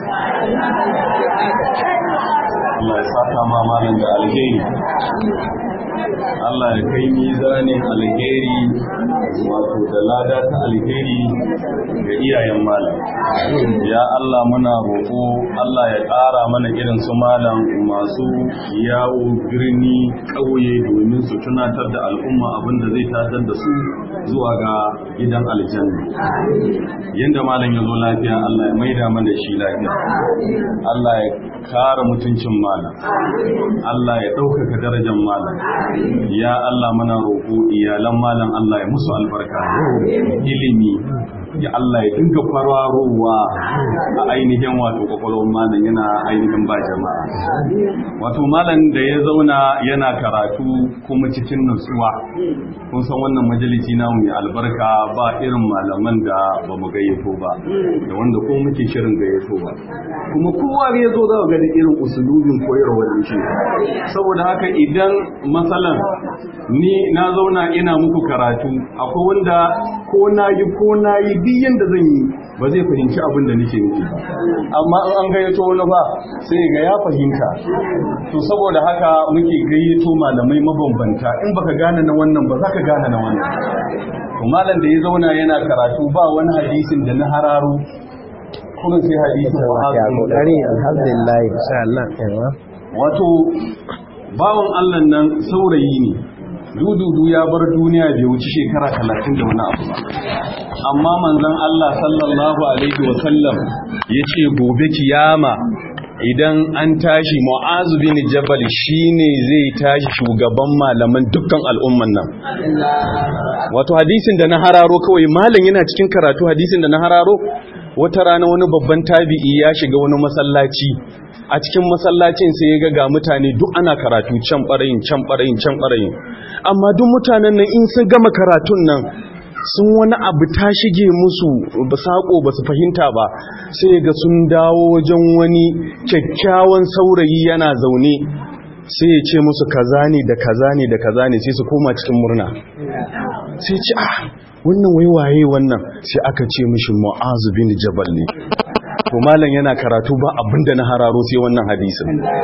Speaker 2: Allah ya saka ma malam da alheri Allah ya kai mizanin alheri wato da lada ta alheri ga iyayen malam ya Allah muna roƙo Allah ya ƙara mana irin su malam masu yawo birni ƙauye domin su tunatar da al'umma abinda zai tatar da su zuwa ga gidan aljanna yanda malam ya zo lafiya Allah ya maida mana shi lafiya Allah ya kara mutuncin malam Allah ya ɗaukaka darajar malam ya Allah muna roƙo iyalan malam Allah ya musu albarka ilimi ya Allah ya dinga kwararowa a ainihin wato kwakwalwar malam yana ainihin ba jama'a wato malam da ya zauna yana karatu kuma cikin nutsuwa kun san wannan majalisi namu mai albarka ba irin malaman da ba mu gayyato ba da wanda ko muke shirin gayyato ba kuma kowa ya zo za ga da irin usulubin koyarwar da shi saboda haka idan matsalan ni na zauna ina muku karatu akwai wanda ko na yi ko na yi duk yanda zan yi ba zai fahimci abin da nake nufi ba amma in an gayyato wani ba sai ga ya fahimta to saboda haka muke gayyato malamai mabambanta in baka gane na wannan ba za ka gane na wannan to malam da ya zauna yana karatu ba wani hadisin da na hararo kuma sai hadisin
Speaker 1: ya kokari alhamdulillah insha Allah yawa
Speaker 2: wato bawan Allah nan saurayi ne dududu ya bar duniya bai wuci shekara talatin da wani abu ba amma manzon Allah sallallahu alaihi wa sallam yace gobe kiyama idan an tashi mu'azu bin jabal shine zai tashi shugaban malaman dukkan al'umman nan wato hadisin da na hararo kawai malam yana cikin karatu hadisin da na hararo wata rana wani babban tabi'i ya shiga wani masallaci a cikin masallacin sai ya ga ga mutane duk ana karatu can barayin can barayin can barayin amma duk mutanen nan in sun gama karatun nan sun wani abu ta shige musu ba sako ba su fahimta ba sai ga sun dawo wajen wani kyakkyawan saurayi yana zaune sai ya ce musu kaza ne da kaza ne da kaza ne sai su koma cikin murna sai ce ah wannan waiwaye wannan sai aka ce mishi mu'azu bin jabal ne to malam yana karatu ba abinda na hararo sai wannan hadisin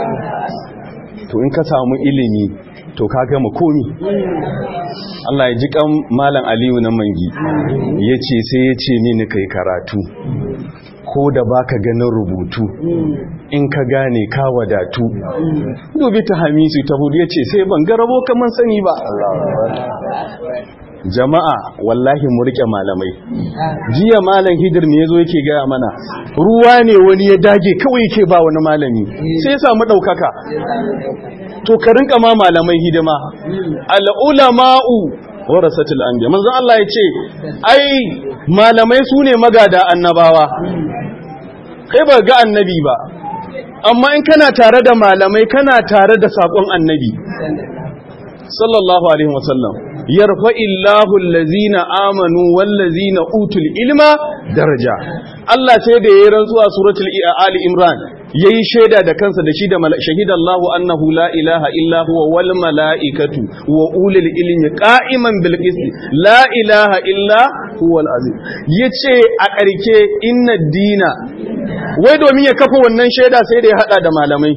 Speaker 2: to in ka samu ilimi to ka gama komi Allah ya ji kan malam Aliyu na mangi yace sai yace ni kai karatu ko da baka ganin rubutu in ka gane ka wadatu dubi ta hamisu ta hudu yace sai ban garabo kaman sani ba jama'a wallahi mu rike malamai jiya malam hidir me yazo yake gaya mana ruwa ne wani ya dage kawai yake ba wani malami sai ya samu daukaka to ka rinka ma malamai hidima al ulama'u warasatul anbiya manzo Allah yace ai malamai sune magada annabawa kai ba ga annabi ba amma in kana tare da malamai kana tare da sakon annabi sallallahu alaihi wasallam yarfa illahu allazina amanu wallazina utul ilma daraja Allah sai da yayin rantsuwa suratul ali imran yayi shaida da kansa da shi da shahidallahu annahu la ilaha illa huwa wal malaikatu wa ulul ilmi qa'iman bil qist la ilaha illa huwa al azim yace a karke inna dina wai domin ya kafa wannan shaida sai da ya hada da malamai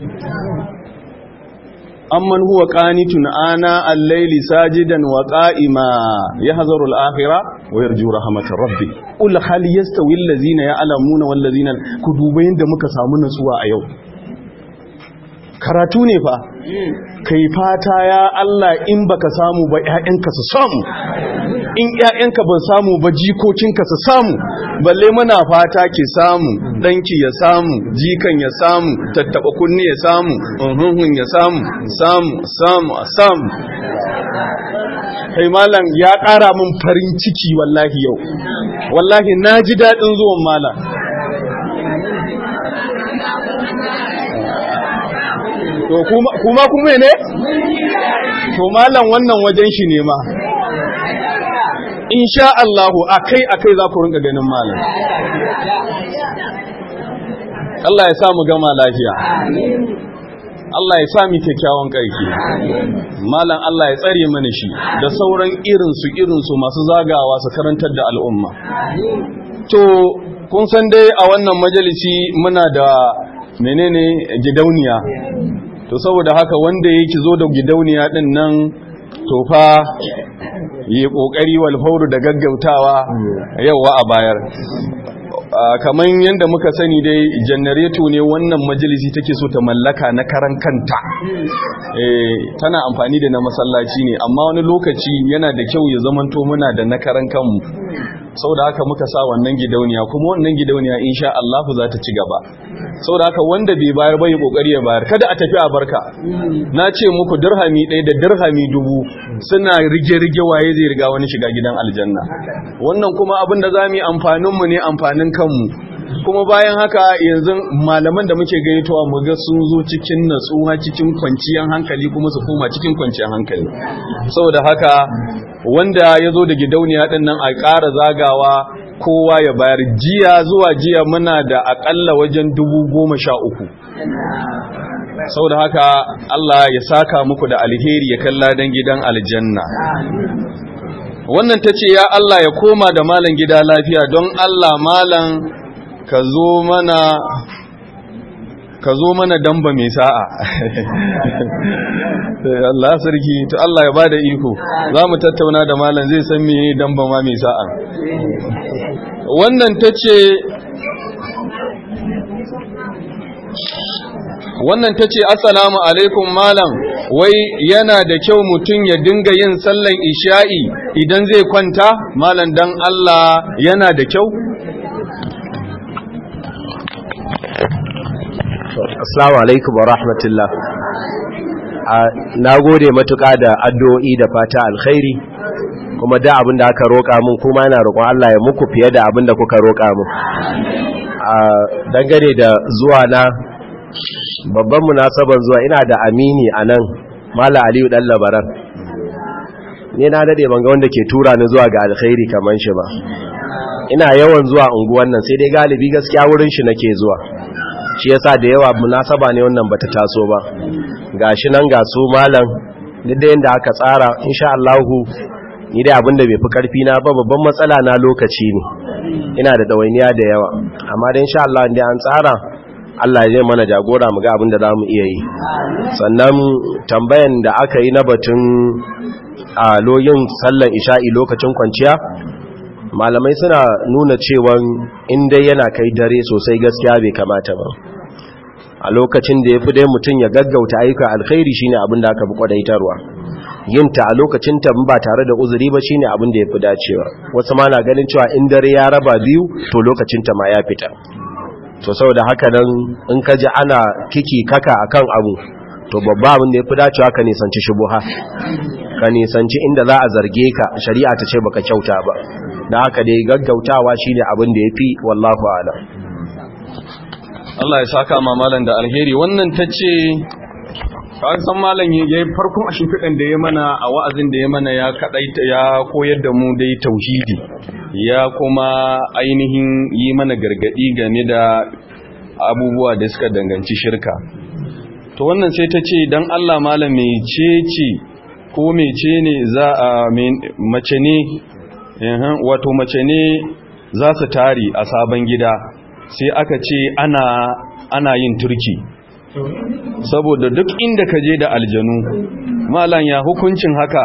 Speaker 2: amman huwa qanitun ana al-layli sajidan wa qa'ima yahzaru al-akhirah wa yarju rahmatar rabbi qul hal yastawi allazina ya'lamuna wal ladzina ku duba yanda muka samu nutsuwa a yau karatu ne fa kai fata ya Allah in baka samu ba ƴaƴanka su samu in ƴaƴanka ban samu ba jikokinka su samu balle muna fata ki samu danki ya samu jikan ya samu tattaba kunni ya samu unhunhun ya samu samu samu samu kai malam ya ƙara min farin ciki wallahi yau wallahi na ji daɗin zuwan malam to kuma kuma ne to malam wannan wajen shi ne ma insha Allah akai akai za ku rinka ganin malam Allah ya sa mu gama lafiya Allah ya sa mu kyakkyawan karki malam Allah ya tsare mana shi da sauran irin su irin su masu zagawa su karantar da al'umma to kun san dai a wannan majalisi muna da menene gidauniya to saboda haka wanda yake zo da gidauniya din nan to fa yi kokari wal fauru da gaggautawa yawa a bayar kamar yadda muka sani dai janareto ne wannan majalisi take so ta mallaka na karan kanta tana amfani da na masallaci ne amma wani lokaci yana da kyau ya zamanto muna da na karan kanmu saboda haka muka sa wannan gidauniya kuma wannan gidauniya insha Allah za ta ci gaba saboda haka wanda bai bayar bai kokari ya bayar kada a tafi a barka na ce muku dirhami ɗaya da dirhami dubu suna rige-rige waye zai riga wani shiga gidan aljanna wannan kuma abin da za mu yi amfanin mu ne amfanin kanmu kuma bayan haka yanzu malaman da muke gaitowa mu ga sun zo cikin natsuwa cikin kwanciyar hankali kuma su koma cikin kwanciyar hankali saboda haka wanda ya zo da gidauniya ɗin nan a ƙara zagawa kowa ya bayar jiya zuwa jiya muna da aƙalla wajen dubu goma sha uku saboda haka Allah ya saka muku da alheri ya kalla don gidan aljanna wannan ta ce ya Allah ya koma da malam gida lafiya don Allah malam ka zo mana ka zo mana damba mai sa'a Allah sarki to Allah ya bada iko za mu tattauna da malam zai san mene damba ma mai sa'a wannan ta ce wannan ta ce assalamu alaikum malam wai yana da kyau mutum ya dinga yin sallan isha'i idan zai kwanta malam dan Allah yana da kyau
Speaker 1: Assalamu alaikum wa rahmatullah. Na gode matuƙa da addu'o'i da fata alkhairi, kuma da abin da aka roƙa mun kuma yana roƙon Allah ya muku fiye da abin da kuka roƙa mun. Dangane da zuwa na babban munasaban zuwa ina da amini a nan, Mala Aliyu ɗan labaran. Ni na daɗe ban ga wanda ke tura ni zuwa ga alkhairi kamar shi ba. Ina yawan zuwa unguwan nan sai dai galibi gaskiya wurin shi nake zuwa. shi yasa da yawa munasaba ne wannan bata taso ba gashi nan ga su malam duk da yanda aka tsara insha Allah ni dai abinda bai fi karfi na ba babban matsala na lokaci ne ina da dawainiya da yawa amma da insha Allah inda an tsara Allah ya mana jagora mu ga abinda zamu iya yi sannan tambayan da aka yi na batun a loyin sallar isha'i lokacin kwanciya malamai suna nuna cewa in dai yana kai dare sosai gaskiya bai kamata ba a lokacin da ya fi dai mutum ya gaggauta ayyuka alkhairi shine abin da aka fi kwadaitarwa yin ta a lokacin ta ba tare da uzuri ba shine abin da ya fi dacewa wasu ma na ganin cewa in dare ya raba biyu to lokacin ta ma ya fita to saboda haka nan in ka ji ana kiki kaka akan abu to babba abin da ya fi dacewa ka nisanci shubuha ka nisanci inda za a zarge ka shari'a ta ce baka kyauta ba da haka dai gaggautawa shine abin da yafi wallahu a'lam
Speaker 2: Allah ya saka ma malam da alheri wannan tace kan san malam yayi farkon a shimfidan da ya mana a wa'azin da ya mana ya kadaita ya koyar da mu dai tauhidi ya kuma ainihin yi mana gargadi game da abubuwa da suka danganci shirka to wannan sai ta ce dan Allah malam mecece ko mece ne za a mace ne wato mace ne za su tari a sabon gida sai aka ce ana ana yin turki saboda duk inda ka je da aljanu malam ya hukuncin haka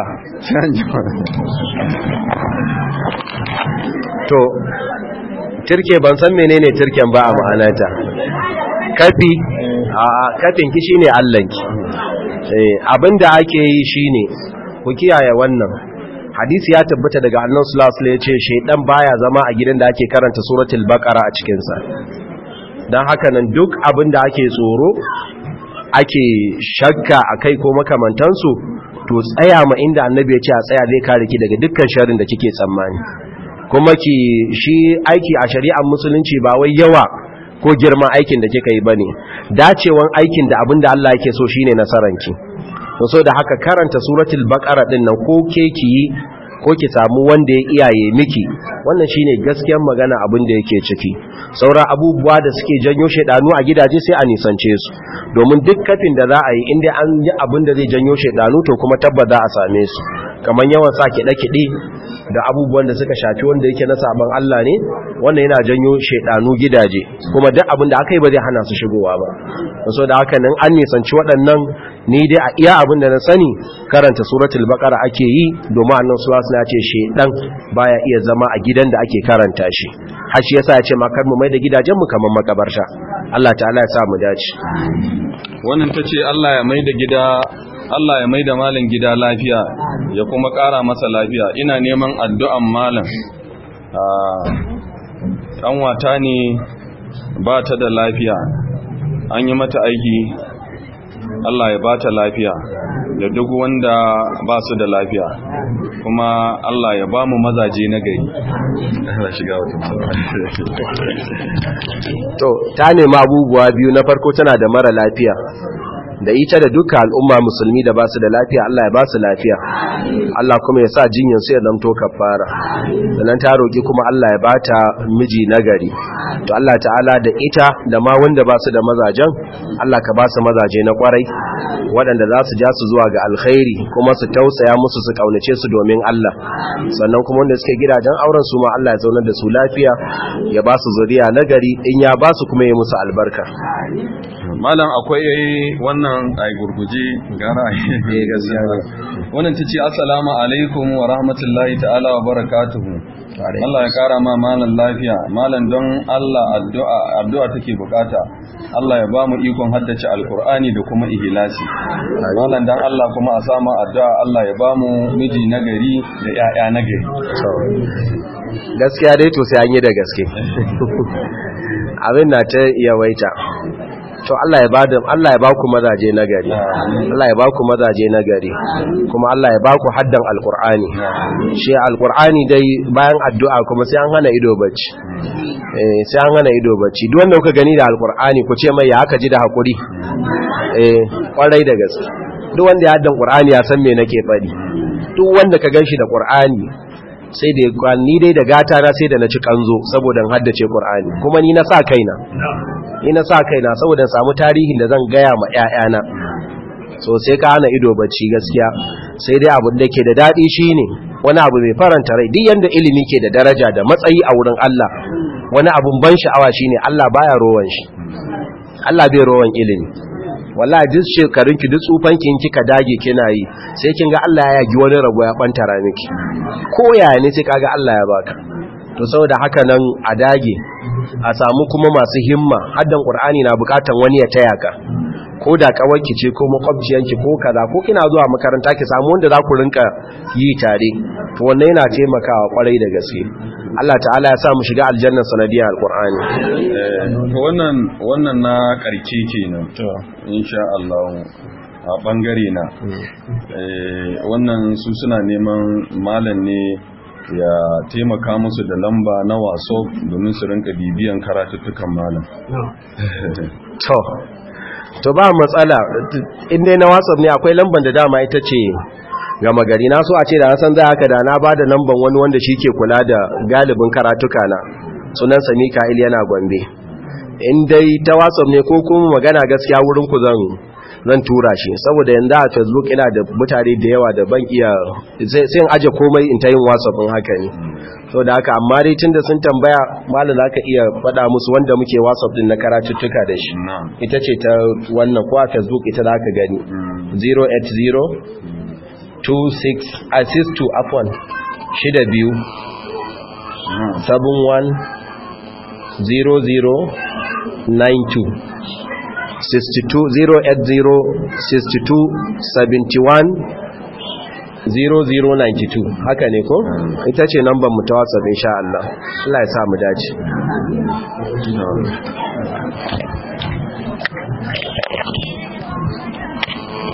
Speaker 1: to turke ban san menene turken ba a ma'anata kafi a kafin ki shine allanki abinda ake yi shine ku kiyaye wannan hadisi ya tabbata daga annan sulasul ya ce shaidan baya zama a gidan da ake karanta suratul baqara a cikinsa don haka nan duk abin da ake tsoro ake shakka a kai ko makamantansu to tsaya ma inda annabi ya ce a tsaya zai kare ki daga dukkan sharin da kike tsammani kuma ki shi aiki a shari'ar musulunci ba wai yawa ko girman aikin da kika yi bane dacewan aikin da abin da Allah yake so shine nasaranki to so da haka karanta suratul baqara din nan ko ke ki yi ko ki samu wanda ya iyaye miki wannan shine gaskiyar magana abin da yake ciki saura abubuwa da suke janyo shedanu a gidaje sai a nisance su domin duk kafin da za a yi inda an yi abin da zai janyo shedanu to kuma tabbata a same su kamar yawan sa kiɗe-kiɗe da abubuwan da suka shafi wanda yake na sabon Allah ne wannan yana janyo shedanu gidaje kuma duk abin da aka yi ba zai hana su shigowa ba so da haka nan an nisanci waɗannan ni dai a iya abin da na sani karanta suratul baqara ake yi domin annabi sallallahu alaihi wasallam ya ce shedan baya iya zama a gidan da ake karanta shi har shi yasa ya ce ma kar mu mai da gidajen mu kamar makabarta Allah ta'ala ya sa mu dace
Speaker 2: wannan tace Allah ya mai da gida Allah ya mai da malam gida lafiya ya kuma ƙara masa lafiya ina neman addu'an malam ɗan wata ne ba ta da lafiya an yi mata aiki Allah ya ba ta lafiya da duk wanda ba su da lafiya kuma Allah ya ba mu mazaje na gari
Speaker 1: to ta nema abubuwa biyu na farko tana da mara lafiya da ita da duka al'umma musulmi da basu da lafiya Allah ya basu lafiya Allah kuma ya sa jinyar su ya zamto kafara sannan ta roki kuma Allah ya bata miji nagari to Allah ta'ala da ita da ma wanda basu da mazajen Allah ka basu mazaje na kwarai waɗanda za su ja su zuwa ga alkhairi kuma su tausaya musu su kaunace su domin Allah sannan kuma wanda suke gidajen auren su ma Allah ya zaunar da su lafiya ya basu zuriya nagari in ya basu kuma ya musu albarka
Speaker 2: malam akwai wannan ai gurguje gara
Speaker 1: eh gaskiya
Speaker 2: wannan tace assalamu alaikum wa rahmatullahi ta'ala wa barakatuhu Allah ya kara ma malam lafiya malam don Allah addu'a addu'a take bukata Allah ya ba mu ikon haddace alkur'ani da kuma ihlasi malam dan Allah kuma a samu addu'a Allah ya ba mu miji nagari da ƴaƴa nagari
Speaker 1: gaskiya dai to sai an yi da gaske abin na ta yawaita to Allah ya bada Allah ya baku mazaje nagari Allah ya baku mazaje nagari kuma Allah ya baku haddan alqur'ani shi alqur'ani dai bayan addu'a kuma sai an hana ido bacci eh sai an hana ido bacci duk wanda kuka gani da alqur'ani ku ce mai ya aka ji da hakuri eh kwarai da gaske duk wanda ya haddan qur'ani ya san me nake faɗi duk wanda ka ganshi da qur'ani sai da ni dai da gata na sai da na ci kanzo saboda in haddace qur'ani kuma ni na sa kaina ni na sa kaina saboda samu tarihin da zan gaya ma ƴaƴana so sai ka hana ido bacci gaskiya sai dai abin da ke da dadi shine wani abu mai faranta rai duk yanda ilimi ke da daraja da matsayi a wurin Allah wani abun ban sha'awa shine Allah baya rowan shi Allah bai rowan ilimi wallahi duk shekarun ki duk tsufan ki kika dage kina yi sai kin ga Allah ya yagi wani rabo ya bantara miki ko yaya ne sai kaga Allah ya baka to saboda haka nan a dage a samu kuma masu himma haddan qur'ani na bukatan wani ya taya ka ko da kawarki ce ko makwabciyanki ko kaza ko kina zuwa makaranta ki samu wanda za ku rinka yi tare to wannan yana taimakawa kwarai da gaske Allah ta'ala ya sa mu shiga aljanna sanadiyar alqur'ani
Speaker 2: to wannan wannan na karke kenan to insha Allah a bangare na wannan su suna neman malam ne ya taimaka musu da lamba na waso domin su rinka bibiyan karatuttukan malam
Speaker 1: to to ba matsala inda na whatsapp ne akwai lamban da dama ita ce gama gari na so a ce da na san za haka da na ba da lamban wani wanda shi ke kula da galibin karatuka na sunan sami ka'il yana gombe in dai ta whatsapp ne ko kuma magana gaskiya wurin ku zan zan tura shi saboda yanzu a facebook ina da mutane da yawa da ban iya sai in aje komai in ta yin whatsapp in haka ne so da haka amma dai tunda sun tambaya malam za ka iya faɗa musu wanda muke whatsapp din na karatuttuka da shi ita ce ta wannan ko a facebook ita za ka gani 080 26 assist to afwan shida biyu 71 00 92 0092 haka ne ko ita ce namban mu ta whatsapp insha Allah Allah ya sa mu dace